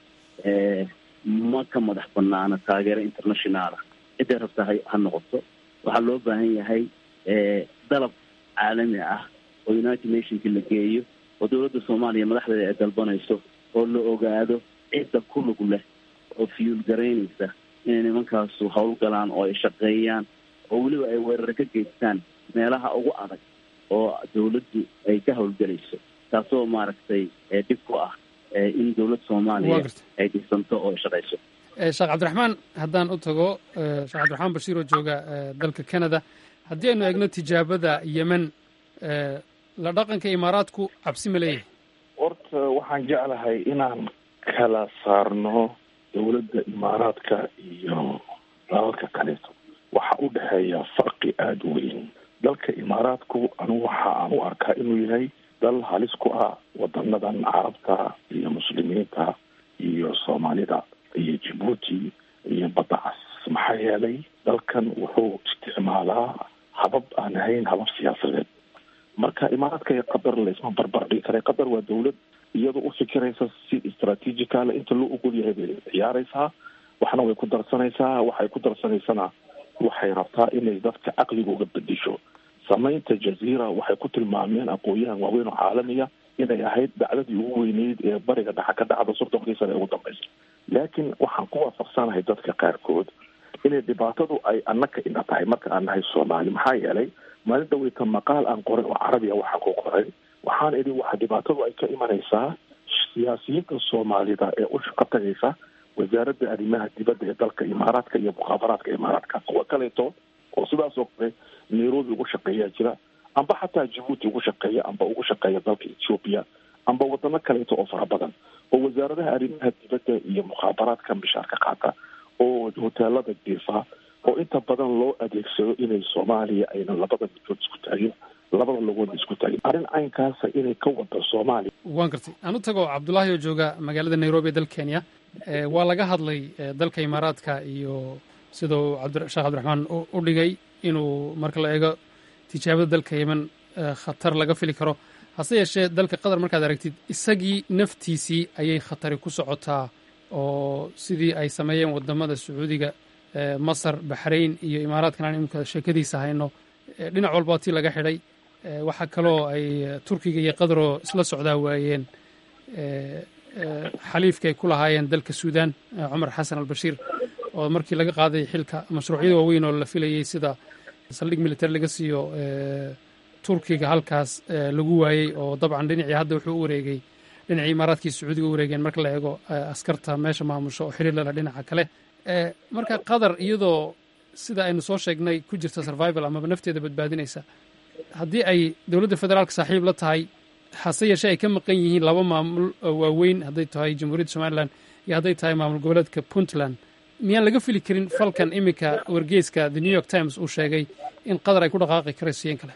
ma ka madax banaana taageero internationaala ciday rabta ha ha noqoto waxaa loo baahan yahay dalab caalami ah oo united nationki la geeyo oo dowladda soomaaliya madaxdeeda ay dalbanayso oo la ogaado cidda ku lug leh oo fiyuul garaynaysa inay nimankaasu howlgalaan oo ay shaqeeyaan oo weliba ay weeraro ka geystaan meelaha ugu adag oo dowladdu ay ka howlgelayso taasoo maaragtay dhib ku ah in dowlad soomaaliya ay dhisanto oo ay shaqayso sheekh cabdiraxmaan haddaan u tago sheekh cabdiraxmaan bashiir oo jooga dalka canada haddii aynu eegno tijaabada yemen la dhaqanka imaaraadku cabsi ma leeyahay horta waxaan jeclahay inaan kala saarno dowladda imaaraadka iyo dalalka kaleeto waxaa u dhexeeya farqi aada u weyn dalka imaaraadku anigu waxa aan u arkaa inuu yahay dal halis ku ah wadanadan carabta iyo muslimiinta iyo soomaalida iyo jabuuti iyo badda cas maxaa yeelay dalkan wuxuu isticmaalaa habab aan ahayn habab siyaasadeed marka imaaraadka iyo qatar laisma barbar dhigi kara qatar waa dawlad iyadoo u fikiraysa si istraatiijicala inta loo ogol yahay bay ciyaaraysaa waxna way ku darsanaysaa waxay ku darsanaysana waxay rabtaa inay dadka caqligooga bedisho samaynta jaziira waxay ku tilmaameen aqoon-yahan waaweyn oo caalamiya inay ahayd dacdadii ugu weyneyd ee bariga dhexa ka dhacda soddonkii sane ee ugu dambaysa laakiin waxaan ku waafaqsanahay dadka qaarkood inay dhibaatadu ay annaka ina tahay marka aan nahay soomaali maxaa yeelay maalin dhaweyta maqaal aan qoray oo carabiya waxaan ku qoray waxaan idhi waxa dhibaatadu ay ka imanaysaa siyaasiyiinta soomaalida ee u shaqo tagaysa wasaaradda arrimaha dibadda ee dalka imaaraadka iyo mukhaabaraadka imaaraadka kuwa kaleeto oo sidaas oo kale nairobi ugu shaqeeyaa jira amba xataa jabuuti ugu shaqeeya amba ugu shaqeeya dalka ethiopia amba wadano kaleeto oo fara badan oo wasaaradaha arrimaha dibadda iyo mukhaabaraadka mishaarka qaata oo hoteelada diifa oo inta badan loo adeegsado inay soomaaliya ayna labada midkood isku taagin labada logoodna isku taagin arrin caynkaasa inay ka wada soomaaliya waan gartay aan u tago cabdulaahi oo jooga magaalada nairobi ee dalka kenya waa laga hadlay dalka imaaraadka iyo siduu sheekh cabdiraxmaan u dhigay inuu marka la eego tijaabada dalka yemen khatar laga fili karo hase yeeshee dalka qatar markaad aragtid isagii naftiisii ayay khatari ku socotaa oo sidii ay sameeyeen wadamada sacuudiga masar baxrayn iyo imaaraadkan aan imika sheekadiisa hayno dhinac walba tii laga xidhay waxaa kaloo ay turkiga iyo qataroo isla socdaa waayeen xaliifka ay ku lahaayeen dalka suudan cumar xasan albashiir oo markii laga qaaday xilka mashruucyada waaweyn oo la filayey sida saldhig military laga siiyo turkiga halkaas lagu waayey oo dabcan dhinacii hadda wuxuu u wareegay dhinacii imaaraadkii sacuudiga u wareegeen marka la eego askarta meesha maamusho oo xiriir lala dhinaca kale marka qatar iyadoo sida aynu soo sheegnay ku jirta survival amaba nafteeda badbaadinaysa haddii ay dowladda federaalka saaxiib la tahay hase yeeshee ay ka maqan yihiin laba maamul waaweyn hadday tahay jamhuuriyadda somalilan iyo hadday tahay maamul goboleedka puntland miyaan laga fili karin falkan iminka wargeyska the new york times uu sheegay in qatar ay ku dhaqaaqi karayso yeen kale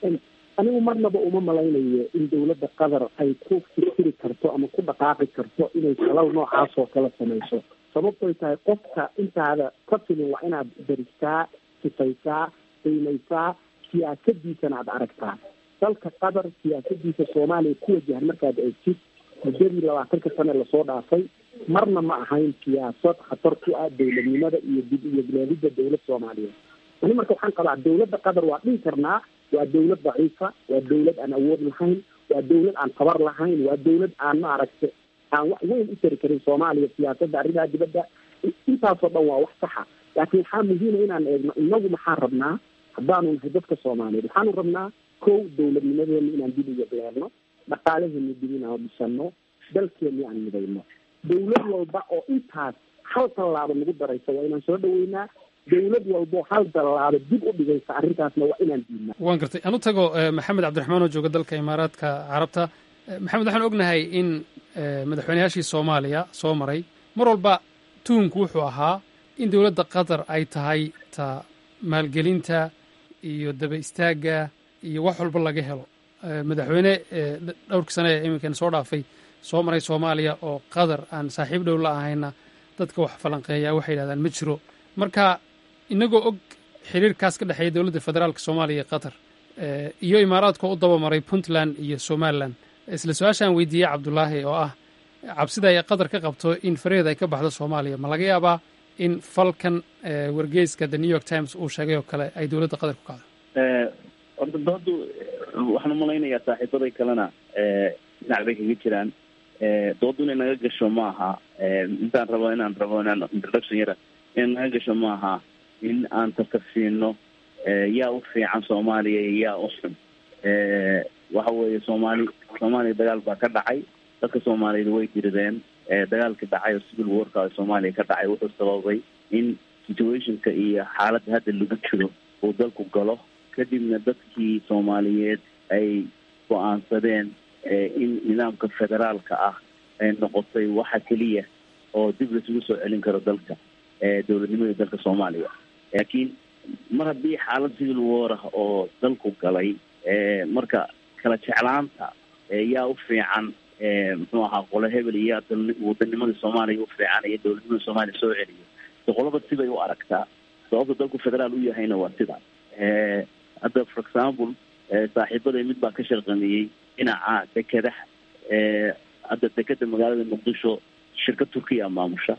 anigu marnaba uma malaynayo in dowladda qatar ay ku fikiri karto ama ku dhaqaaqi karto inay falal noocaas oo kala samayso sababtoy tahay qofka intaada ka filin waa inaad daristaa sifaysaa qiimaysaa siyaasadiisana aad aragtaa dalka qatar siyaasadiisa soomaaliya ku wajahan markaad eegtid muddadii labaatanka sane lasoo dhaafay marna ma ahayn siyaasad khatar ku ah dowladnimada iyo dib iyo bilaadida dowlad soomaaliyeed ani marka waxaan qabaa dowladda qatar waa dhihi karnaa waa dowlad daciifa waa dowlad aan awood lahayn waa dowlad aan tabar lahayn waa dowlad aan ma aragta aan wax weyn u tari karin soomaaliya siyaasadda arrimaha dibadda intaasoo dhan waa wax saxa laakiin waxaa muhiima inaan eegno inagu maxaa rabnaa haddaanu nahay dadka soomaaliyeed waxaanu rabnaa kow dowladnimadeena inaan dib uga beerno dhaqaalaheena dib inaan dhisano dalkeena aan midayno dowlad walba oo intaas hal tallaabo nagu daraysa waa inaan soo dhaweynaa dowlad walboo hal tallaabo dib u dhigaysa arrintaasna waa inaan diidnaa waan gartay aan u tago maxamed cabdiraxmaan oo jooga dalka imaaraadka carabta maxamed waxaan ognahay in madaxweyneyaashii soomaaliya soo maray mar walba tuhunku wuxuu ahaa in dowladda qatar ay tahay ta maalgelinta iyo daba istaagga iyo wax walba laga helo madaxweyne dhowrkii sane ee iminkan soo dhaafay soo maray soomaaliya oo qatar aan saaxiib dhow la ahayna dadka wax falanqeeya waxay yidhahdaan ma jiro marka inagoo og xiriirkaas ka dhexeeya dowladda federaalka soomaaliya iyo qatar iyo imaaraadkoo u dabamaray puntland iyo somalilan isla su-aashaan weydiiyey cabdulaahi oo ah cabsida ay qatar ka qabto in faraheeda ay ka baxdo soomaaliya ma laga yaabaa in falkan wargeyska the new york times uu sheegay oo kale ay dowladda qatar ku kacdo horta doodu waxaan umalaynayaa saaxiibaday kalena dhinac bay kaga jiraan doodu inay naga gasho ma aha intaan rabo inaan rabo inaan introduction yara inay naga gasho ma aha in aan tartarsiino yaa u fiican soomaaliya iyo yaa u xun waxa weeye soomaali soomaaliya dagaal baa ka dhacay dadka soomaaliyeed way dirideen dagaalka dhacay oo civil warka soomaaliya ka dhacay wuxuu sababay in situationka iyo xaaladda hadda lagu jiro uu dalku galo kadibna dadkii soomaaliyeed ay go-aansadeen in nidaamka federaalka ah ay noqotay waxa keliya oo dib laisugu soo celin karo dalka dowladnimada dalka soomaaliya laakiin mar haddii xaalad civil war ah oo dalku galay marka kala jeclaanta yaa u fiican muxuu ahaa qole hebel iyo wadanimadii soomaaliya u fiican iyo dowladnimada soomaaliya soo celiyo so qolaba sibay u aragtaa sababta dalku federaal u yahayna waa sidaas hadda for example saaxiibaday mid baa ka sharqamiyey dhinaca dekedaha hadda dekeda magaalada muqdisho shirkad turkiya maamusha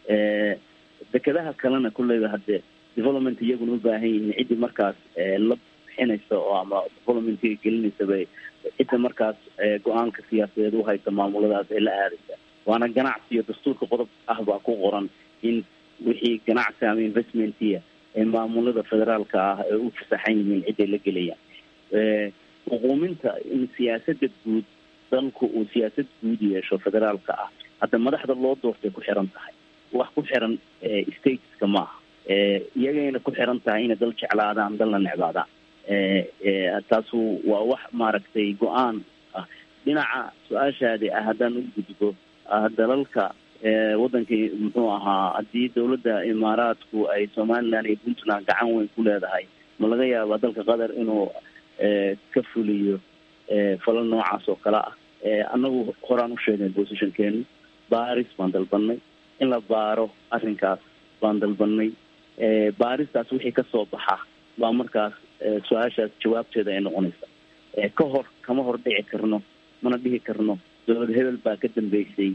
dekedaha kalena kulleyba hadde development iyaguna u baahan yihiin ciddii markaas la bixinaysa oo ama developmentga gelinaysa bay cidda markaas go-aanka siyaasadeed u haysa maamuladaas ee la aadaysa waana ganacsi iyo dastuurka qodob ah baa ku qoran in wixii ganacsi ama investmentiya ee maamulada federaalka ah ee u fasaxan yihiin ciday la gelayaan xuquuminta in siyaasada guud dalku uu siyaasad guud yeesho federaalka ah hadda madaxda loo doortay ku xiran tahay wax ku xiran stateska maaha iyagayna ku xiran tahay inay dal jeclaadaan dalna necbaadaan taasu waa wax maaragtay go-aan ah dhinaca su-aashaadi ah haddaan u gudbo dalalka wadankii muxuu ahaa haddii dowladda imaaraadku ay somaliland iyo puntland gacan weyn ku leedahay ma laga yaabaa dalka qatar inuu ka fuliyo falal noocaas oo kale ah annagu horaan u sheegnay positionkeenu baris baan dalbanay in la baaro arrinkaas baan dalbanay baaristaas wixii kasoo baxa baa markaas su-aashaas jawaabteeda ay noqonaysa ka hor kama hor dhici karno mana dhihi karno dowlad hebel baa ka dambeysay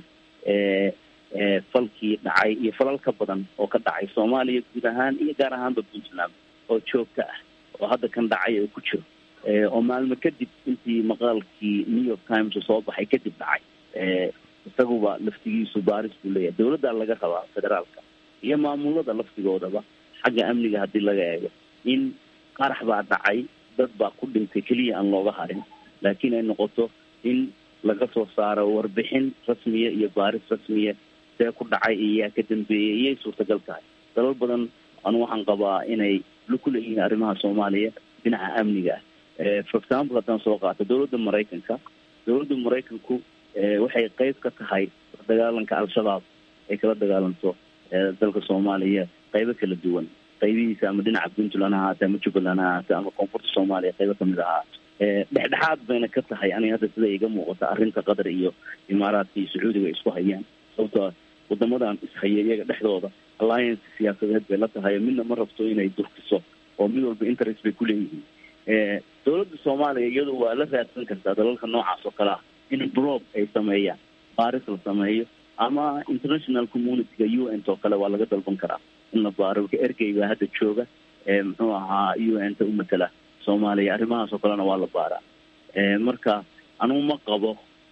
falkii dhacay iyo falal ka badan oo ka dhacay soomaaliya guud ahaan iyo gaar ahaanba puntland oo joogta ah oo hadda kan dhacay oo ku jiro oo maalmo kadib intii maqaalkii new york times soo baxay kadib dhacay isaguba laftigiisu baaris buu leeyahay dowladdaa laga rabaa federaalka iyo maamulada laftigoodaba xagga amniga haddii laga eego in qarax baa dhacay dad baa ku dhintay keliya aan looga harin laakiin ay noqoto in laga soo saaro warbixin rasmiya iyo baaris rasmiya see ku dhacay iyo yaa ka dambeeyay iyay suurtagal tahay dalal badan anu waxaan qabaa inay ku leeyihiin arrimaha soomaaliya dhinaca amniga ah for example haddaan soo qaato dowladda maraykanka dowladda maraykanku waxay qeyb ka tahay dagaalanka al-shabaab ay kala dagaalanto dalka soomaaliya qeybo kala duwan qaybihiisa ama dhinaca puntland ha ahaatee ama jubbaland ha ahaatee ama koonfurta soomaaliya qaybo kamid ahaa dhexdhexaad bayna ka tahay aniga hadda sida iga muuqata arrinta qatar iyo imaaraadka iyo sacuudiga ay isku hayaan sababto wadamadan ishaya iyaga dhexdooda alliance siyaasadeed bay la tahay midna ma rabto inay durkiso oo mid walba interest bay kuleeyihiin dowladda soomaaliya iyadu waa la raadsan kartaa dalalka noocaas oo kale ah in brob ay sameeyaan baaris la sameeyo ama international communityga u n oo kale waa laga dalban karaa in la baaro ergey baa hadda jooga muxuu ahaa u n ta u matala soomaaliya arrimahaas oo kalena waa la baaraa marka anugu ma qabo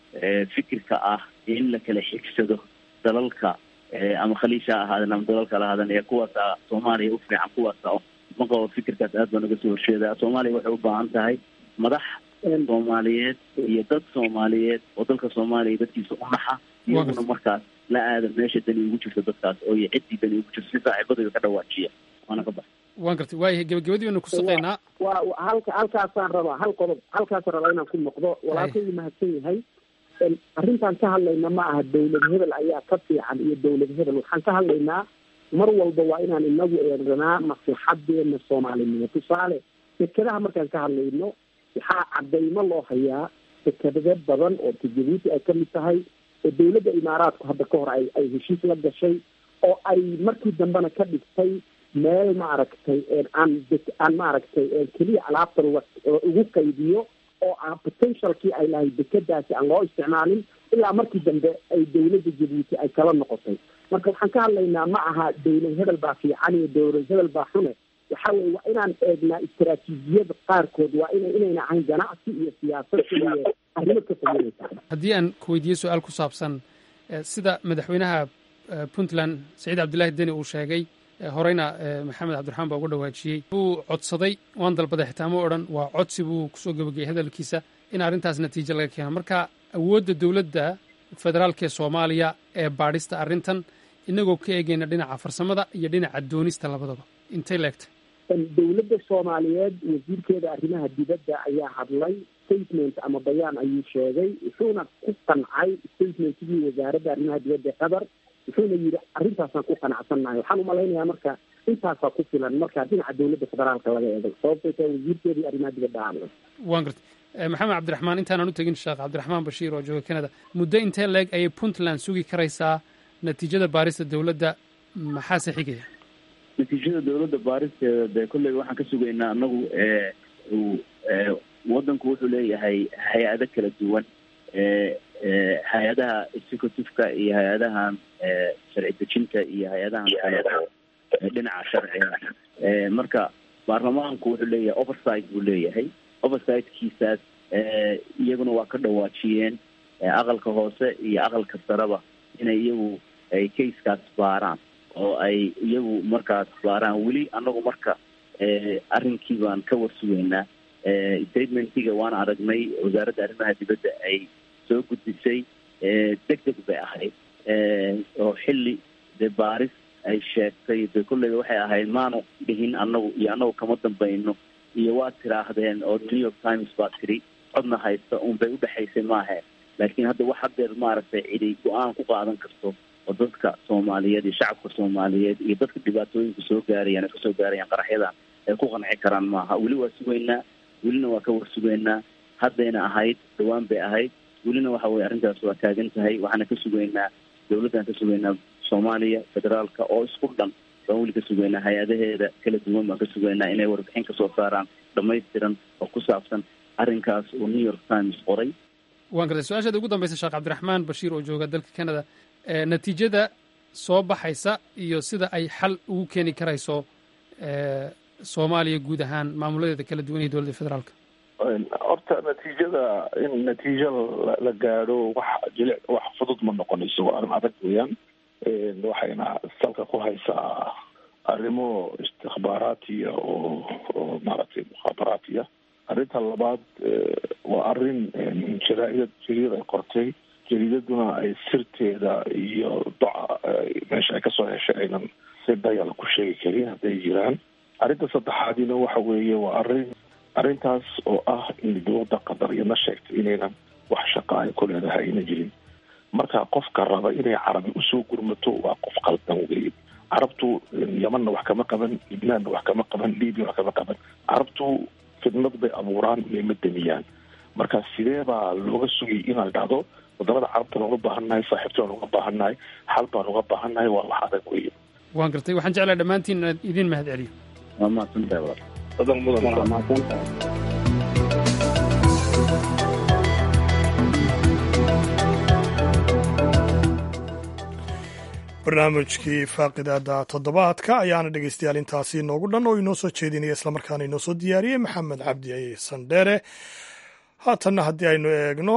fikirka ah in la kala xigsado dalalka ama khaliisha ha ahaaden ama dalal kala ahaaden ee kuwaasa soomaaliya u fiican kuwaasa ma qabo fikirkaas aad baan uga soo horjeedaa soomaaliya waxay u baahan tahay madax soomaaliyeed iyo dad soomaaliyeed oo dalka soomaaliya dadkiisa u naxa iyaguna markaas la aada meesha dani ugu jirto dadkaas oo iyo ciddii dani ugu jirto si saaxiibadooda ka dhawaajiya waana ka baxa waan gartay waayahay gebagabadii baynu ku saqaynaa waa halka halkaasaan rabaa hal qodob halkaasaan rabaa inaan ku noqdo walaalkaygu mahadsan yahay arrintaan ka hadlayna ma aha dawlad hebel ayaa ka fiican iyo dawlad hebel waxaan ka hadlaynaa mar walba waa inaan inagu eeganaa maslaxadeena soomaalinimo tusaale dekedaha markaan ka hadlayno waxaa cadaymo loo hayaa dekedado badan oo jabuuti ay kamid tahay oo dawladda imaaraadku hadda ka hor ay ay heshiis la gashay oo ay markii dambena ka dhigtay meel maaragtay aan aan maaragtay keliya alaabta ugu qaybiyo oo aan potentialkii ay lahayd dekedaasi aan loo isticmaalin ilaa markii dambe ay dawladda jabuuti ay kala noqotay marka waxaan ka hadlaynaa ma aha dawlad hebel baa fiican iyo dawlad hebel baa xune waxa weye waa inaan eegnaa istaraatiijiyada qaarkood waa ina inayna ahayn ganacsi iyo siyaasad iyo arrimo ka fogeynaysa haddii aan ku weydiiye su-aal ku saabsan sida madaxweynaha puntland saciid cabdullaahi deni uu sheegay horeyna maxamed cabdiraxmaan baa uga dhawaajiyey buu codsaday waan dalbaday xitaa ma odhan waa codsi buu kusoo gebageyay hadalkiisa in arrintaas natiijo laga keeno marka awoodda dowladda federaalka ee soomaaliya ee baadhista arrintan inagoo ka eegayna dhinaca farsamada iyo dhinaca doonista labadaba intay leegtay dawladda soomaaliyeed wasiirkeeda arrimaha dibadda ayaa hadlay statement ama bayaan ayuu sheegay wuxuuna ku qancay statementkii wasaaradda arrimaha dibadda qatar wuxuuna yidhi arrintaasaan ku qanacsannahay waxaan umalaynayaa marka intaasaa ku filan marka dhinaca dowladda federaalka laga eego sababtay tahay wasiirkeedii arrimaha dibadda aamay waan gartay maxamed cabdiraxmaan intaanan u tegin sheekh cabdiraxmaan bashiir oo jooga canada muddo intee leeg ayay puntland sugi karaysaa natiijada baarista dowladda maxaase xigaya natiijada dowladda baaristeeda dee kolley waxaan ka sugaynaa anagu waddanku wuxuu leeyahay hay-ado kala duwan hay-adaha executiveka iyo hay-adahan sharci dejinta iyo hay-adahan kale dhinaca sharciga marka baarlamaanku wuxuu leeyahay oversight buu leeyahay oversight-kiisaas iyaguna waa ka dhawaajiyeen aqalka hoose iyo aqalka sareba inay iyagu ay casekaas baaraan oo ay iyagu markaas baaraan weli anagu marka arrinkii baan ka warsugeynaa statementiga waan aragnay wasaaradda arrimaha dibadda ay soo gudbisay deg deg bay ahayd oo xilli dee baaris ay sheegtay dee kolleyba waxay ahayd maanu dhihin anagu iyo anagu kama dambayno iyo waad tiraahdeen oo new york times baa tiri codna haysta un bay udhexaysay maahe laakiin hadda wax hadeer maaragtay cidi go-aan ku qaadan karto oo dadka soomaaliyeed iyo shacabka soomaaliyeed iyo dadka dhibaatooyinka soo gaarayaan ay kasoo gaarayaan qaraxyadan ay ku qanci karaan maaha weli waa sugaynaa welina waa ka warsugaynaa haddayna ahayd dhawaan bay ahayd welina waxa weye arrintaas waa taagan tahay waxaana ka sugaynaa dowladdan ka sugaynaa soomaaliya federaalka oo isku dhan baan weli ka sugaynaa hay-adaheeda kala duwan baan ka sugaynaa inay warbixin kasoo saaraan dhamaystiran oo ku saabsan arrinkaas oo new york times qoray waan gartay su-aashaada ugu dambaysa sheekh cabdiraxmaan bashiir oo jooga dalka canada natiijada soo baxaysa iyo sida ay xal ugu keeni karayso soomaaliya guud ahaan maamuladeeda kala duwan iyo dowladda federaalka horta natiijada in natiijo la gaadho wax jilic wax fudud ma noqonayso waa arrin adag weeyaan waxayna salka ku haysaa arrimo istikhbaaraatiya oo oo maaragtay mukhaabaraatiya arrinta labaad waa arrin jaraa'idad jaridad ay qortay jariidaduna ay sirteeda iyo doca meesha ay kasoo heshay aynan si dayal ku sheegi karin hadday jiraan arrinta saddexaadina waxa weeye waa arrin arrintaas oo ah in dowladda qatar iyadna sheegtay inaynan wax shaqa ay ku leedahay ayna jirin marka qofka raba inay carabi usoo gurmato waa qof qaldan weeye carabtu yamanna wax kama qaban libnaanna wax kama qaban libiya wax kama qaban carabtu fidnad bay abuuraan mayma damiyaan marka sidee baa looga sugay inaan dhacdo wadamada carabta looga baahannahay saaxiibta looga baahannahay xal baan uga baahannahay waa wax adag weeye waan gartay waxaan jeclahay dhammaantiin inaan idiin mahad celiyo waa mahadsantahay walaal adan mudan mahadsantahay barnaamijkii faaqidaada toddobaadka ayaana dhegeystayaal intaasi inoogu dhan oo inoo soo jeedinaya islamarkaana inoo soo diyaariyey maxamed cabdi sandheere haatanna haddii aynu eegno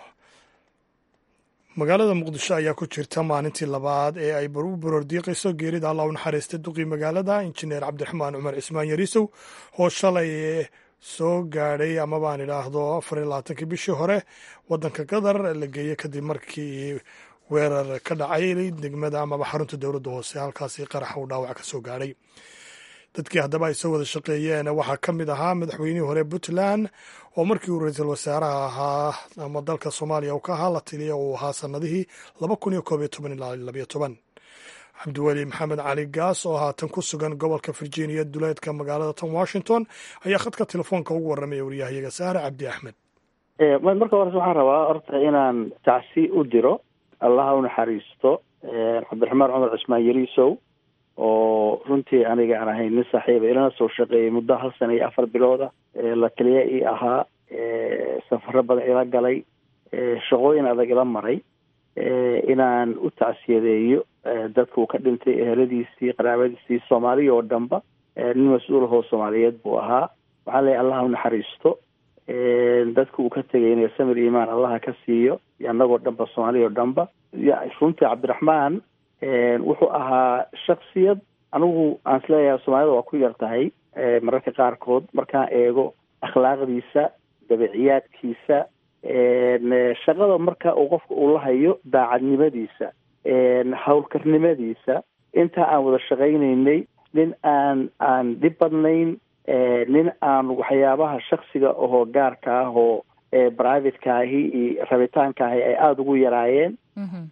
magaalada muqdisho ayaa ku jirta maalintii labaad ee ay u baroordiiqayso geerida allah u naxariista duqii magaalada injineer cabdiraxmaan cumar cismaan yariisow oo shalay soo gaadhay ama baan idhaahdo afar iyo labaatankii bishii hore waddanka qatar la geeyey kadib markii weerar ka dhacay degmada amaba xarunta dowladda hoose halkaasi qaraxa uu dhaawac ka soo gaadhay dadkii haddaba ay soo wada shaqeeyeen waxaa ka mid ahaa madaxweynihii hore puntland oo markii uu ra-iisul wasaaraha ahaa ama dalka soomaaliya uu ka ahaa la tiliya uu ahaa sanadihii laba kun iyo koob iyo toban ilaa labayo toban cabdiweli maxamed cali gaas oo haatan ku sugan gobolka virginia duleedka magaalada tan washington ayaa khadka telefoonka ugu warramaya waryahayaga saare cabdi axmed marka hores waxaan rabaa horta inaan tacsi u diro allaha u naxariisto cabdiraxmaan cumar cismaan yariisow oo runtii aniga aan ahayn nin saaxiiba ilana soo shaqeeyay muddo hal sana iyo afar bilooda la keliya ii ahaa safaro badan ila galay shaqooyin adag ila maray inaan u tacsiyadeeyo dadka uu ka dhintay eheladiisii qaraabadiisii soomaaliya oo dhanba nin mas-uulahoo soomaaliyeed buu ahaa waxaan leeyahy allaha u naxariisto dadka uu ka tegayna samir imaan allaha ka siiyo iyo annagoo dhanba soomaaliya oo dhanba runtii cabdiraxmaan wuxuu ahaa shaksiyad anigu aan isleeyahay soomaalida waa ku yar tahay mararka qaarkood markaan eego akhlaaqdiisa dabiciyaadkiisa shaqada marka uu qofka uu la hayo daacadnimadiisa howlkarnimadiisa intaa aan wada shaqaynaynay nin aan aan dhib badnayn nin aan waxyaabaha shaksiga ahoo gaarka ah oo privateka ahi iyo rabitaanka ahi ay aada ugu yaraayeen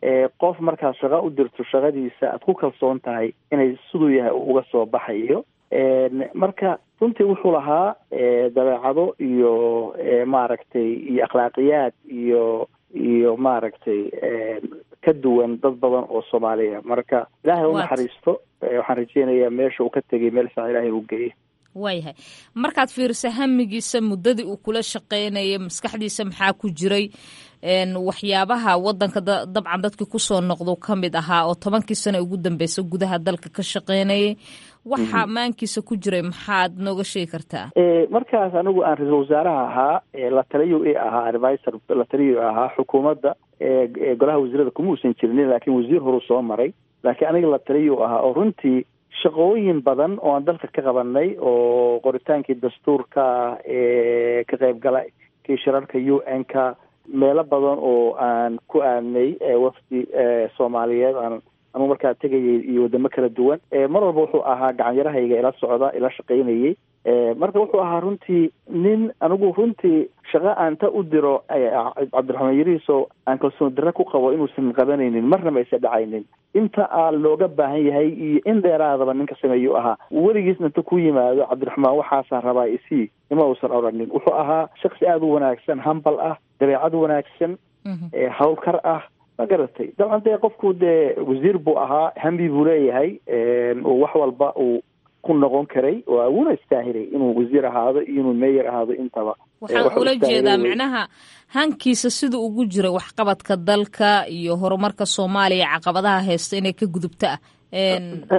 qof markaad shaqo u dirto shaqadiisa aad ku kalsoon tahay inay siduu yahay uga soo baxayo marka runtii wuxuu lahaa dabeecado iyo maaragtay iyo akhlaaqiyaad iyo iyo maaragtay ka duwan dad badan oo soomaaliya marka ilaahay u naxariisto waxaan rajeynayaa meesha uu ka tegay meel fiican ilahay uu geeyey waayahay markaad fiiriso hamigiisa muddadii uu kula shaqaynayay maskaxdiisa maxaa ku jiray waxyaabaha wadanka dabcan dadkii kusoo noqdo ka mid ahaa oo tobankii sano ugu dambeysa gudaha dalka ka shaqaynayay waxa maankiisa ku jiray maxaad nooga sheegi kartaa markaas anigu aan ra-iisul wasaaraha ahaa la taliyo i ahaa advisor la taliyo ahaa xukuumadda golaha wasiirada kuma uusan jirinin laakiin wasiir horu soo maray laakiin aniga la taliyo ahaa oo runtii shaqooyin badan oo aan dalka ka qabanay oo qoritaankii dastuurka ka qaybgala kii shirarka u n ka meelo badan oo aan ku aadnay wafdi soomaaliyeed aan anugu markaa tegayay iyo wadamo kala duwan mar walba wuxuu ahaa gacanyarahayga ila socda ila shaqaynayay marka wuxuu ahaa runtii nin anigu runtii shaqo aan ta u diro cabdiraxmaan yariiso aan kalsoon darre ku qabo inuusan qabanaynin marnaba aysa dhacaynin inta aa looga baahan yahay iyo in dheeraadaba ninka sameeyuu ahaa weligiisna inta ku yimaado cabdiraxmaan waxaasaan rabaa isii ima uusan odhanin wuxuu ahaa shaksi aada u wanaagsan hambal ah dabeecad wanaagsan hawlkar ah ma garatay dabcan dee qofku dee wasiir buu ahaa hambi buu leeyahay uu wax walba uu ku noqon karay waa wuuna istaahilay inuu wasiir ahaado iyo inuu meeyer ahaado intaba waxaan ula jeedaa micnaha hankiisa sida ugu jira waxqabadka dalka iyo horumarka soomaaliya caqabadaha haysta inay ka gudubta ah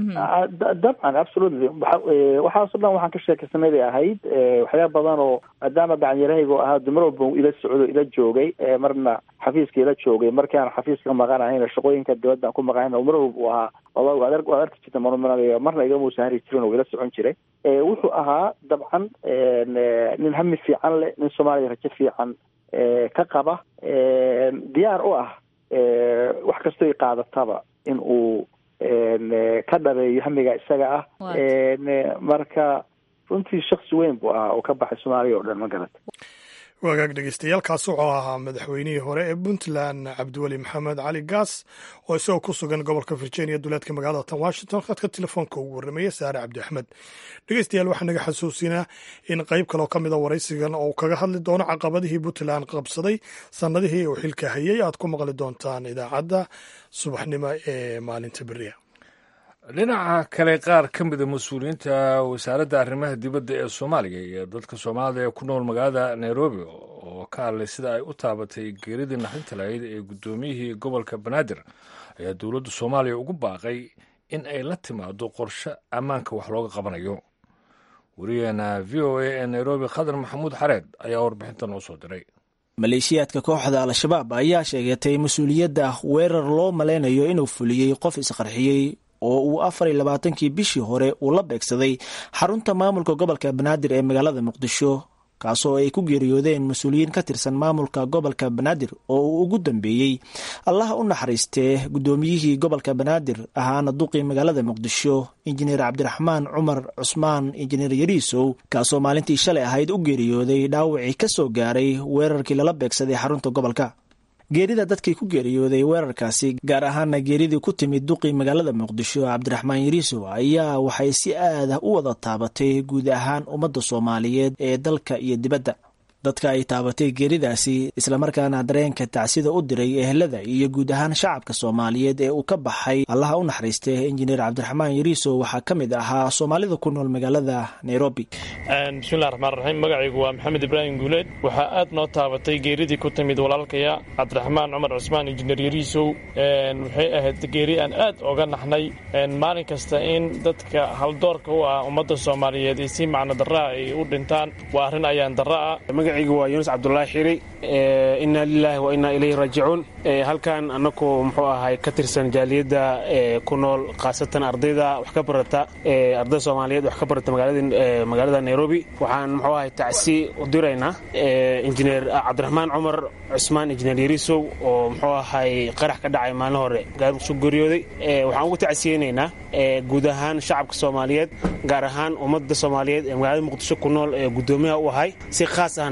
dabcan absolutely waxaaso dhan waxaan ka sheekaysanay bay ahayd waxyaaba badan oo maadaama gacanyarahayga oo ahaa dumar walba ila socdo ila joogay marna xafiiska ila joogay markaan xafiiska maqanahayna shaqooyinka dibadaan ku maqanayn mar walba uu ahaa waad waad arki jirta manumanaya marna igamuusan hari jirin oo ila socon jiray wuxuu ahaa dabcan nin hami fiican leh nin soomaaliya rajo fiican ka qaba diyaar u ah wax kastoy qaadataba in uu ka dhabeeyo hamiga isaga ah marka runtii shaksi weyn buu ahaa oo ka baxay soomaaliya oo dhan ma garata wagaag dhegeystayaaalkaas wuxuu ahaa madaxweynihii hore ee puntland cabdiweli maxamed cali gaas oo isagoo ku sugan gobolka virginia duleedka magaalada tan washington khadka telefoonka ugu warramaya saare cabdi axmed dhegeystayaal waxaa naga xasuusinaa in qayb kaloo ka mida waraysigan oo kaga hadli doono caqabadihii puntland qabsaday sannadihii uu xilka hayay aad ku maqli doontaan idaacadda subaxnimo ee maalinta beriya dhinaca kale qaar ka mida mas-uuliyiinta wasaaradda arrimaha dibadda ee soomaaliya iyo dadka soomaalida ee ku nool magaalada nairobi oo ka hadlay sida ay u taabatay geeridii naxdinta lahayd ee guddoomiyihii gobolka banaadir ayaa dowladda soomaaliya ugu baaqay in ay la timaado qorshe ammaanka wax looga qabanayo wariyaheena v o a ee nairobi khadar maxamuud xareed ayaa warbixinta noo soo diray maleeshiyaadka kooxda al-shabaab ayaa sheegatay mas-uuliyadda weerar loo malaynayo inuu fuliyey qof isqarxiyey oo uu afar iyo labaatankii bishii hore uu la beegsaday xarunta maamulka gobolka banaadir ee magaalada muqdisho kaasoo ay ku geeriyoodeen mas-uuliyiin ka tirsan maamulka gobolka banaadir oo uu ugu dambeeyey allaha u naxariistee guddoomiyihii gobolka banaadir ahaana duqii magaalada muqdisho injineer cabdiraxmaan cumar cusmaan injineer yariisow kaasoo maalintii shalay ahayd u geeriyooday dhaawacii ka soo gaaray weerarkii lala beegsaday xarunta gobolka geerida dadkii ku geeriyooday weerarkaasi gaar ahaana geeridii ku timid duqii magaalada muqdisho cabdiraxmaan yariisow ayaa waxay si aada u wada taabatay guud ahaan ummadda soomaaliyeed ee dalka iyo dibadda dadka ay taabatay geeridaasi islamarkaana dareenka tacsida u diray ehelada iyo guud ahaan shacabka soomaaliyeed ee uu ka baxay allaha u naxariistay injineer cabdiraxmaan yariisow waxaa ka mid ahaa soomaalida ku nool magaalada nairobi bismillahi raxmaan raxiim magacaygu waa maxamed ibraahim guuleed waxaa aad noo taabatay geeridii ku timid walaalkaya cabdiraxmaan cumar cusmaan injineer yariisow waxay ahayd geeri aan aad oga naxnay maalin kasta in dadka haldoorka u ah ummadda soomaaliyeed ay si macno darraa ay u dhintaan waa arrin ayaan darra ah magacaygu waa yuunus cabdulaahi xiri inna lilaahi wa innaa ilayhi raajicuun halkan annagu muxuu ahay ka tirsan jaaliyadda ku nool khaasatan ardayda wax ka barata arday soomaaliyeed wax ka barata magaalada nairobi waxaan muxuu ahay tacsi u diraynaa injineer cabdiraxmaan cumar cusmaan injineer yariisow oo muxuu ahay qarax ka dhacay maalin hore gaarsu geeriyooday waxaan ugu tacsiyeynaynaa guud ahaan shacabka soomaaliyeed gaar ahaan ummadda soomaaliyeed ee magaalada muqdisho ku nool ee guddoomiyaha u ahay si khaas ahna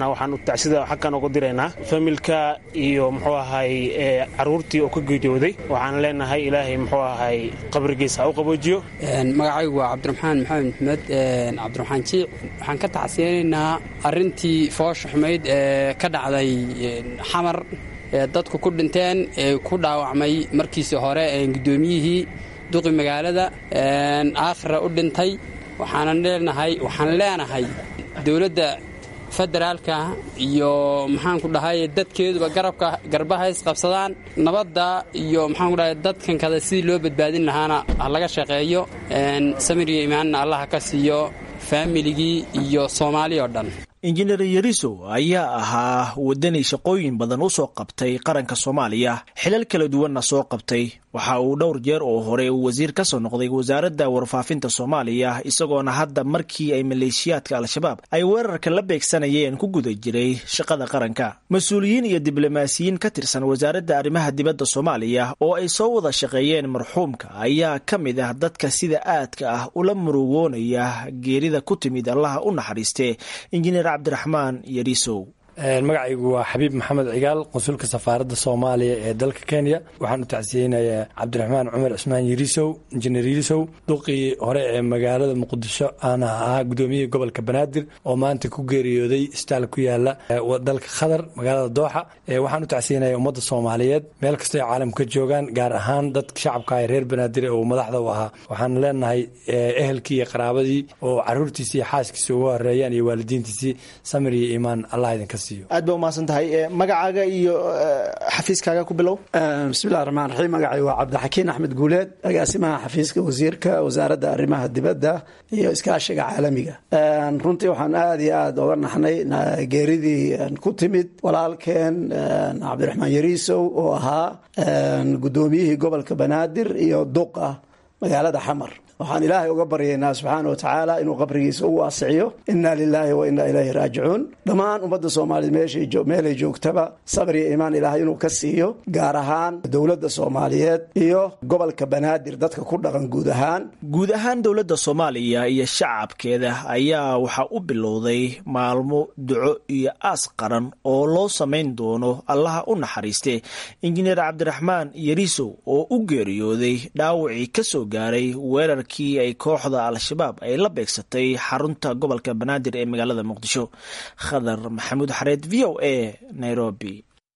waxaan tacsida xagkan ugu diraynaa familka iyo muxuu ahay caruurtii oo ka geeriyooday waxaan leenahay ilaahay muxuu ahay qabrigiisa ha u qaboojiyo magacaygu waa cabdiraxmaan maxamed maxmed cabdiraxmaan jiic waxaan ka tacsiyeynaynaa arrintii foosha xumayd ee ka dhacday xamar ee dadku ku dhinteen ee ku dhaawacmay markiisii hore guddoomiyihii duqi magaalada aakhira u dhintay waxaanan leenahay waxaan leenahay dowladda federaalka iyo maxaanku dhahay dadkeeduba garabka garbaha isqabsadaan nabadda iyo maxaanku dhahay dadkan kada sidii loo badbaadin lahaana ha laga shaqeeyo samiriyo imaanna allaha ka siiyo faamiligii iyo soomaali oo dhan injineer yariso ayaa ahaa wadani shaqooyin badan u soo qabtay qaranka soomaaliya xilal kala duwanna soo qabtay waxa uu dhowr jeer oo hore uu wasiir ka soo noqday wasaaradda warfaafinta soomaaliya isagoona hadda markii ay maleeshiyaadka al-shabaab ay weerarka la beegsanayeen ku guda jiray shaqada qaranka mas-uuliyiin iyo diblomaasiyiin ka tirsan wasaaradda arrimaha dibadda soomaaliya oo ay soo wada shaqeeyeen marxuumka ayaa ka mid ah dadka sida aadka ah ula murugoonaya geerida ku timid allaha u naxariiste injineer cabdiraxmaan yarisow magacaygu waa xabiib maxamed cigaal qonsulka safaaradda soomaaliya ee dalka kenya waxaan u tacsiyeynayaa cabdiraxmaan cumar cismaan yirisow injineer yirisow duqii hore ee magaalada muqdisho aan ahaa gudoomiyihii gobolka banaadir oo maanta ku geeriyooday isbitaal ku yaala dalka qatar magaalada dooxa waxaan u tacsiyeynayaa ummadda soomaaliyeed meel kastoo ay caalamka ka joogaan gaar ahaan dadka shacabka ee reer banaadir ee uu madaxda u ahaa waxaan leenahay ehelkii iyo qaraabadii oo caruurtiisii iyo xaaskiisii uga horeeyaan iyo waalidiintiisii samir iyo iimaan allah idinka aad ba umahadsan tahay magacaaga iyo xafiiskaaga ku bilow bismillahi raxmaan raxiim magacay waa cabdixakiin axmed guuleed agaasimaha xafiiska wasiirka wasaaradda arrimaha dibadda iyo iskaashiga caalamiga runtii waxaan aada iyo aada oga naxnay geeridii ku timid walaalkeen cabdiraxmaan yariisow oo ahaa guddoomiyihii gobolka banaadir iyo duqa magaalada xamar waxaan ilaahay uga baryaynaa subxaana wa tacaala inuu qabrigiisa u waasiciyo inna lilaahi wa inna ilayhi raajicuun dhammaan ummadda soomaaliyed meelay joogtaba sabr iyo iimaan ilaahay inuu ka siiyo gaar ahaan dowladda soomaaliyeed iyo gobolka banaadir dadka ku dhaqan guud ahaan guud ahaan dowladda soomaaliya iyo shacabkeeda ayaa waxaa u bilowday maalmo duco iyo aas qaran oo loo samayn doono allaha u naxariiste injineer cabdiraxmaan yarisow oo u geeriyooday dhaawacii ka soo gaaray weerar kii ay kooxda al-shabaab ay la beegsatay xarunta gobolka banaadir ee magaalada muqdisho khadar maxamuud xareed v o a nairobi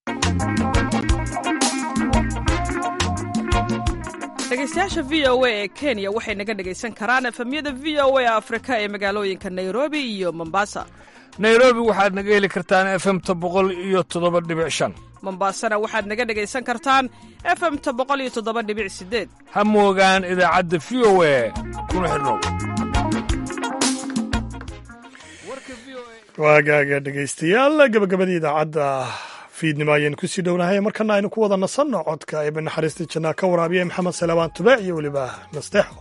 dhegeystayaasha v o a ee kenya waxay naga dhegaysan karaan efemyada v o a afrika ee magaalooyinka nairobi iyo mombasa nairobi waxaad naga heli kartaan efemta boqol iyo toddoba dhibic shan mombasana waxaad naga dhegaysan kartaan efemta boqol iyo toddoba dhibic sideed ha moogaan idaacadda v o a kuna xidhnow waagaaga dhegaystayaal gabagabadii idaacadda fiidnimo ayaynu kusii dhownahay markana aynu ku wada nasanno codka ee banaxariista jannaa ka waraabiya maxamed salebaan tube iyo weliba nasteexo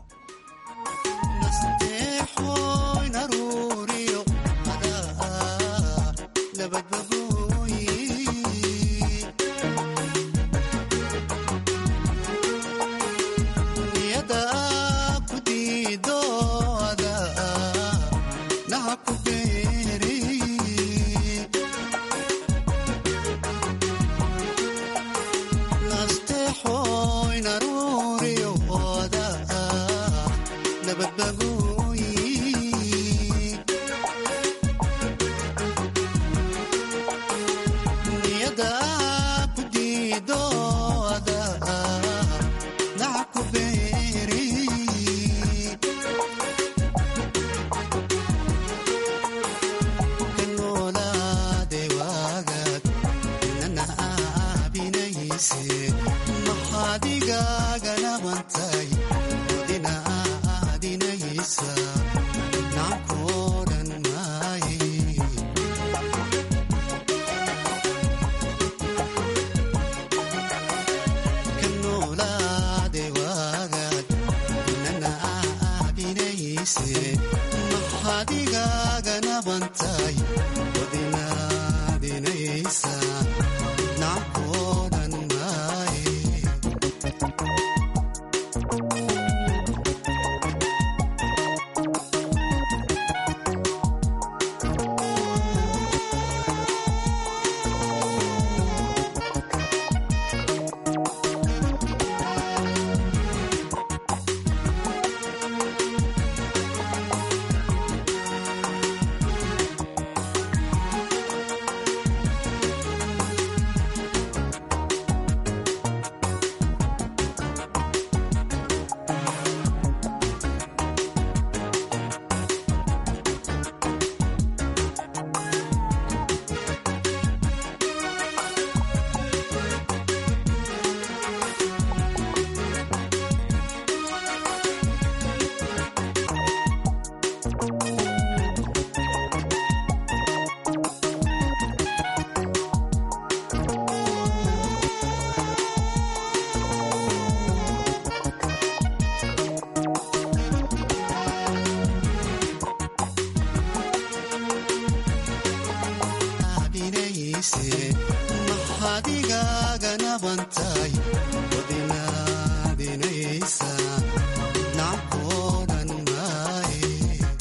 naabinayse maxadigaaga bantay wadinaadinaysa nacabkoodan maaye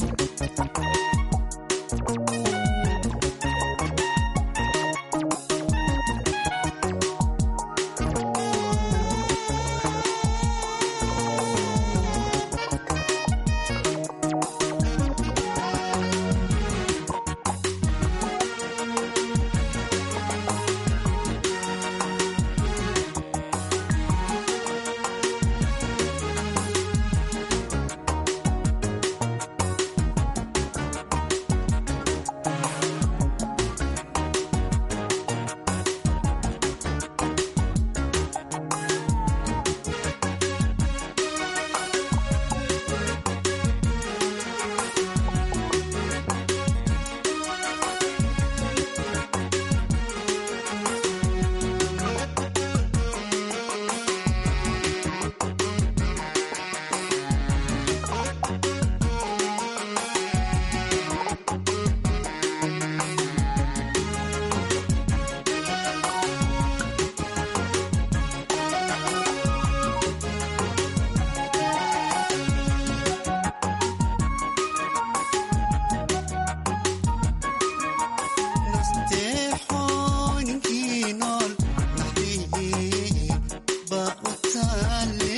nasteexooyinkii nool naxdii ba u taale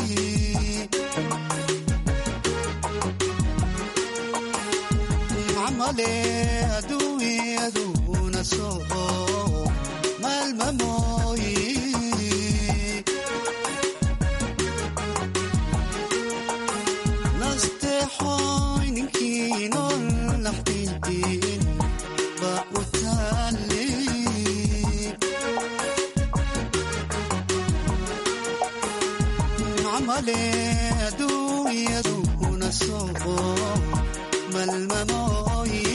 macmale aduunyaduna soo maalmamooyi nasteexooyinkii nool naxdii ba u taale macmale aduunyaduna soo malmamooyi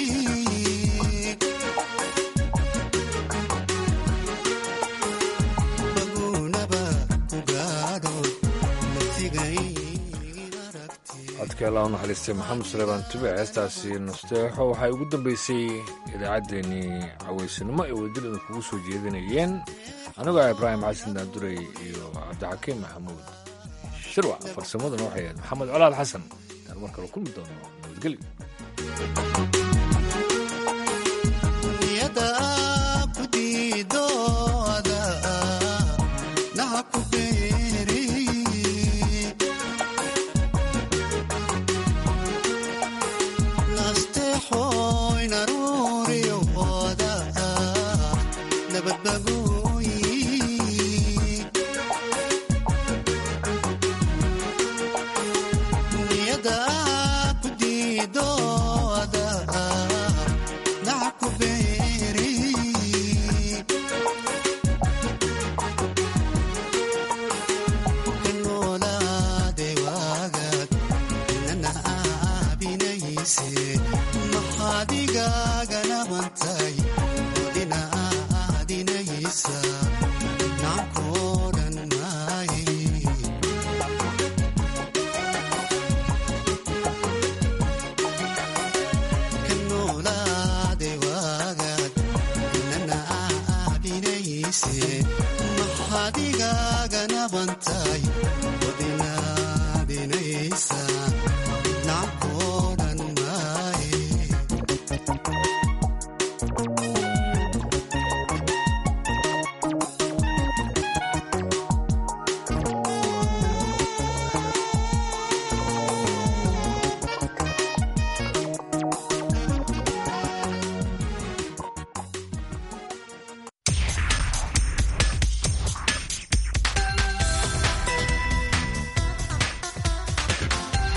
bagunaba ku gaadho natigay codkeela u naxariistay maxamed suleymaan tube heestaasi nasteexo waxay ugu dambeysay idaacaddeenii cawaysanimo ee wadadilada kugu soo jeedinayeen anigoo ah ibraahim xasan daandurey iyo cabdixakiim maxamuud shirwac farsamaduna waxay ahayd maxamed colaad xasan intaan mar kale kulmi doono nabadgelyo niyada ku diidooda naha ku beeri nasteexooy naruuriyooda nabadbaguyi niyada ku diidooda naha ku beeri kanoolaade waagaad nana aabinayse maxaadigaagana bantay wadina aadinaysa nacabkoodan maaye kanoolaade waagaad nana aabinayse maxaadigaagana bantay wadinaadinaysa